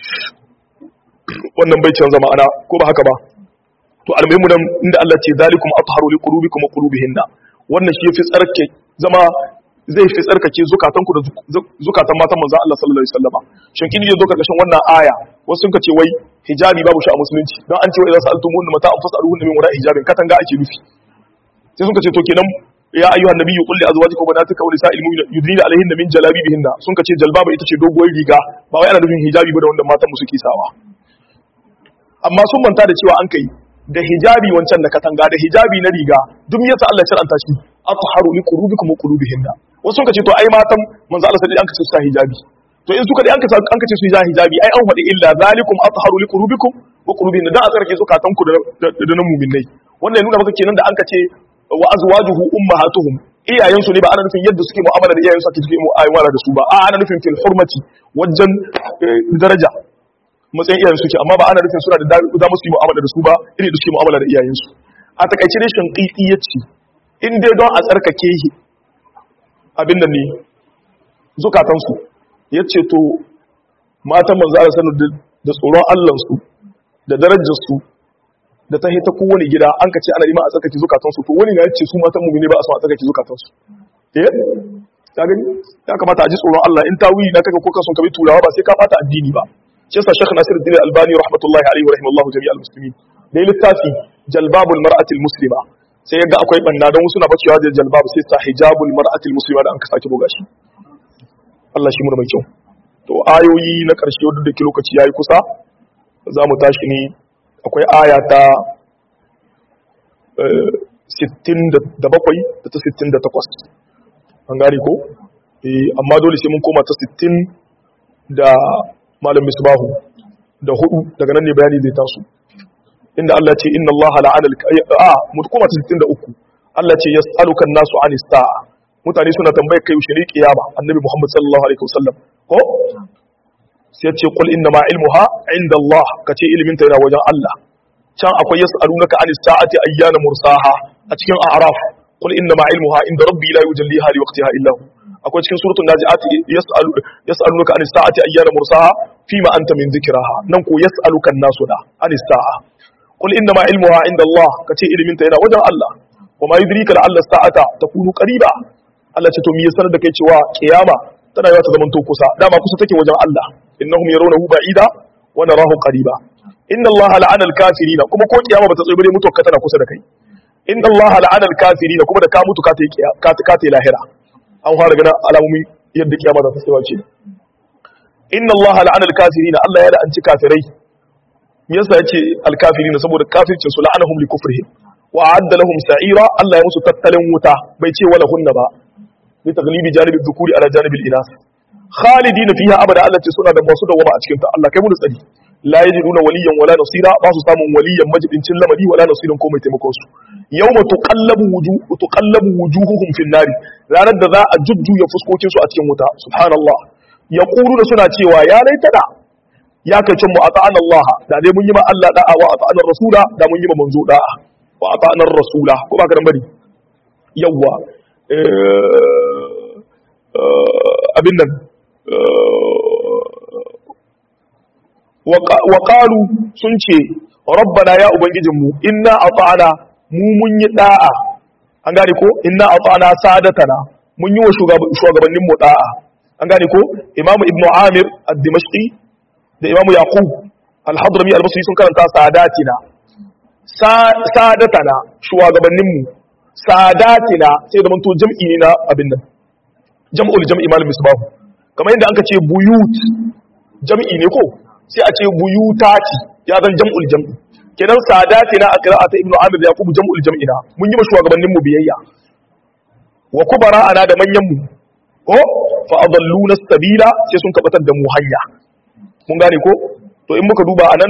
wannan bai canza ma'ana ko ba haka ba to almuhimu dan inda Allah ce zalikum atharu liqulubikum wa qulubihinna wannan shi yafi tsarkake zama zai fi tsarkake zukatanku da zukatan matan manzon Allah sallallahu alaihi wasallama shin kin zo karkashin wannan aya wasu sun ce wai hijabi babu shi a musulunci don an ce wai idza sa'altumun mata an fas'aluhun min wara'i hijabin katanga ake nufi sai sun ce to kenan ya ayyuhan nabiyyu qul li azwajika wa banatika wa nisa'il mu'minina yudnina alaihinna min jalabibihinna sun ce jalbaba ita ce doguwar riga ba wai ana nufin hijabi ba da wanda matan mu suke sawa amma sun manta da cewa an kai da hijabi wancan da katanga da hijabi na riga duk me yasa Allah ya shar'anta shi atharu li qulubikum wa qulubihinna wasu sun ce to ai matan manzo Allah sai an kace su sa hijabi to in suka dai an kace an kace su sa hijabi ai an faɗi illa zalikum atharu li qulubikum wa qulubihinna dan a tsarki zukatan ku da da nan mu'minai wannan ya nuna maka kenan da an kace wa azwajuhu ummahatuhum iyayen su ne ba ana nufin yadda suke mu'amala da iyayen su ake suke mu'amala da su ba a ana nufin fil hurmati wajen daraja matsayin iyayen suke amma ba ana nufin suna da za mu su yi mu'amala da su ba iri da suke mu'amala da iyayen su a takaice dai shanqiqi yace in dai don a tsarkake abin da ne zukatansu ya ce to matan manzo Allah sanu da tsoron Allahnsu da darajarsu da ta hita kowane gida an ka ce ana ima a tsarkake zukatansu to wani na ya ce su matan mummuni ba a so a tsarkake zukatansu eh ta gani ya kamata a ji tsoron Allah in ta wuyi na kaka ko kason kabi turawa ba sai ka fata addini ba shi yasa Sheikh Nasiruddin Albani rahmatullahi alaihi wa rahimallahu jami'al muslimin da littafi jalbabul mar'atil muslima sai yaga akwai banna don wasu na bacewa da jalbab sai sa hijabul mar'atil muslima da an ka sake buga shi Allah shi mura mai kyau to ayoyi na karshe wadda da ke lokaci yayi kusa za mu tashi ne akwai aya ta 67 da ta 68 an gane ko eh amma dole sai mun koma ta 60 da malam misbahu da hudu daga nan ne bayani zai taso inda Allah ce inna Allah la'ana al-a mutkuma 63 Allah ce yas'aluka an-nasu 'anis sa'a mutane suna tambayar kai yaushe ne kiyama annabi Muhammad sallallahu alaihi wasallam ko sai ce qul inna ma ilmuha 'inda Allah kace ilimin ta yana wajen Allah can akwai yas'alunaka 'anis sa'ati ayyana mursaha a cikin a'raf qul inna ma ilmuha 'inda rabbi la yujalliha li waqtiha illa hu akwai cikin suratul nazi'at yas'alu yas'alunaka 'anis sa'ati ayyana mursaha fima anta min dhikraha nan ko yas'aluka an-nasu da 'anis sa'a قل انما علمها عند الله kace ilimin ta yana wajen Allah kuma yudrika la'alla sa'ata takunu qariba Allah ce to me yasa da kai cewa kiyama tana yawa ta zaman to kusa dama kusa take wajen Allah innahum yarawnahu ba'ida wa narahu qariba inna Allah la'ana al-kafirin kuma ko kiyama bata tsaye bare mutuwa tana kusa da kai inna Allah la'ana al-kafirin kuma da ka mutu ka ta ka ka ta lahira an fara ganin alamomi yadda kiyama za ta tsaye ce inna Allah la'ana al-kafirin Allah ya la'anci kafirai me yasa yace alkafirina saboda kafircin su la'anahum li kufrihim wa a'adda lahum sa'ira Allah ya musu tattalin wuta bai ce wala hunna ba bi taglibi janibi dhukuri ala janibi inas khalidina fiha abada Allah ce suna da masu dawama a cikin ta Allah kai mu da tsari la yajiduna waliyan wala nasira ba su samun waliyan majibincin lamari wala nasirin ko mai taimakon su yawma tuqallabu wujuh tuqallabu wujuhuhum fin nari ranar da za a jujjuya fuskokin su a cikin wuta subhanallah yaquluna suna cewa ya laitana ya kai cin mu a ta'an Allah da dai mun yi ma Allah da'a wa a ta'anar rasula da mun yi ma manzo da'a wa a ta'anar rasula ko ba ka dan bari yawwa abin nan wa qalu sun ce rabbana ya ubangijinmu inna ata'ana mu mun yi da'a an gane ko inna ata'ana sadatana mun yi wa shugabannin mu da'a an gane ko imamu ibnu amir ad-dimashqi da imamu yaqub al-hadrami al-basri sun karanta sadatina sadatana shugabannin mu sadatina sai da manto jam'i ne na abin nan jam'ul jam'i malam misbah kamar yadda anka ce buyut jam'i ne ko sai a ce buyutati ya zan jam'ul jam'i kenan sadatina a qira'ata ibnu amir da yaqub jam'ul jam'i na mun yi shugabannin mu biyayya wa kubara ana da manyan mu ko fa adalluna sabila sai sun kabatar da mu hanya mun gane ko to in muka duba anan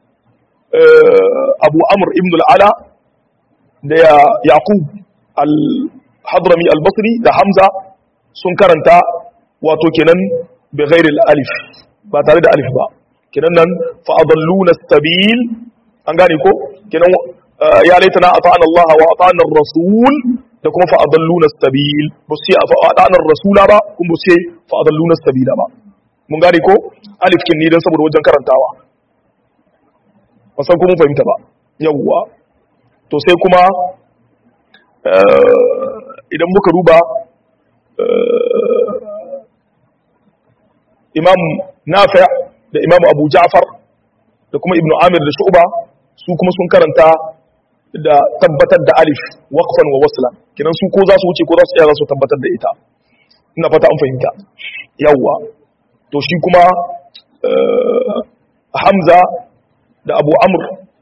abu amr ibn al-ala da yaqub al-hadrami al-basri da hamza sun karanta wato kenan bi ghairi al-alif ba tare da alif ba kinan nan fa adalluna sabil an gane ko kinan ya laitana ata'ana Allah wa ata'ana ar-rasul da kuma fa adalluna sabil ba su fa ata'ana ar-rasula ba kuma su fa adalluna sabila ba mun gane ko alif kin ni dan saboda wajen karantawa ba san kuma fahimta ba yawwa to sai kuma idan muka duba imam nafi da imam abu ja'far da kuma ibnu amir da shu'ba su kuma sun karanta da tabbatar da alif waqfan wa waslan kidan su ko za su wuce ko za su tsaya za su tabbatar da ita ina fata an fahimta yawwa to shi kuma hamza da abu amr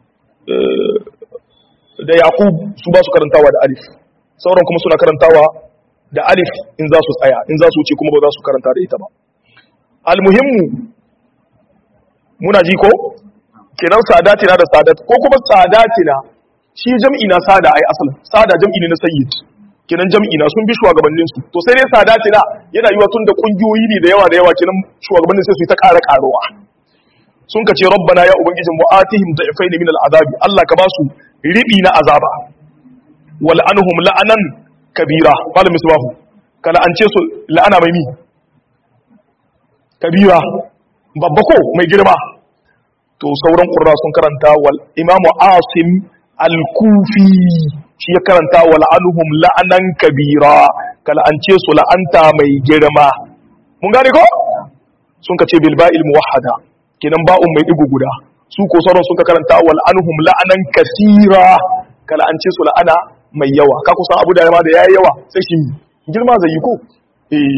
da yaqub su ba su karantawa da alif sauran kuma suna karantawa da alif in za su tsaya in za su wuce kuma ba za su karanta da ita ba almuhimmu muna ji ko kenan sadatina da sadat ko kuma sadatina shi jam'i na sada ai asal sada jam'i ne na sayyid kenan jam'i na sun bi shugabannin su to sai dai sadatina yana yiwa tun da kungiyoyi ne da yawa da yawa kenan shugabannin sai su yi ta ƙara ƙaruwa sun ka ce rabbana ya ubangijin mu atihim da'ifain min al'azabi Allah ka ba su ribi na azaba wal anhum la'anan kabira malam misbahu kala an ce su la'ana mai mi kabira babba ko mai girma to sauran qurra sun karanta wal imamu asim al-kufi shi ya karanta wal anhum la'anan kabira kala an ce su la'anta mai girma mun gane ko sun ka ce bil ba'il muwahhada kenan ba'un mai digo guda su ko sauran sun ka karanta wal anhum la'anan kasira kala an ce su la'ana mai yawa ka kusan abu da yawa da yayi yawa sai shi girma zai yi ko eh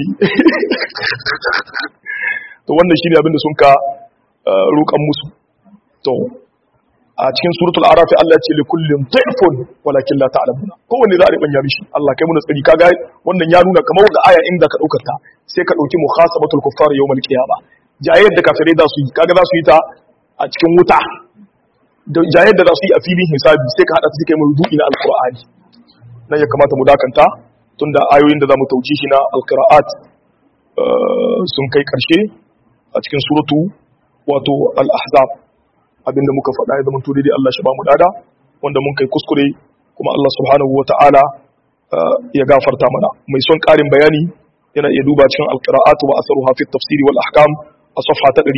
to wannan shine abin da sun ka roƙan musu to a cikin suratul arafi Allah ya ce li kullin dhifun walakin la ta'lamuna kowanne za a ribanya mishi Allah kai muna tsari kaga wannan ya nuna kamar ga aya inda ka daukar ta sai ka dauki muhasabatul kuffar yawmal qiyama jayyar da kafirai za su yi kaga za su yi ta a cikin wuta da jayyar da za su yi a filin hisabi sai ka hada su kai mawdu'i na alqur'ani nan ya kamata mu dakanta tunda ayoyin da zamu tauji shi na alqira'at sun kai karshe a cikin suratu wato al-ahzab abinda muka faɗa ya zama daidai Allah shi ba mu dada wanda mun kai kuskure kuma Allah subhanahu wa ta'ala ya gafarta mana mai son ƙarin bayani yana iya duba cikin alqira'at wa asaruha fi tafsiri wal ahkam a safha ta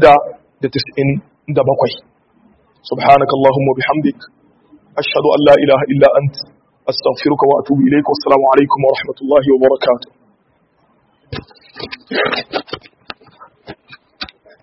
697 subhanaka allahumma bihamdik ashhadu an la ilaha illa ant astaghfiruka wa atubu ilayk wassalamu alaikum wa rahmatullahi wa barakatuh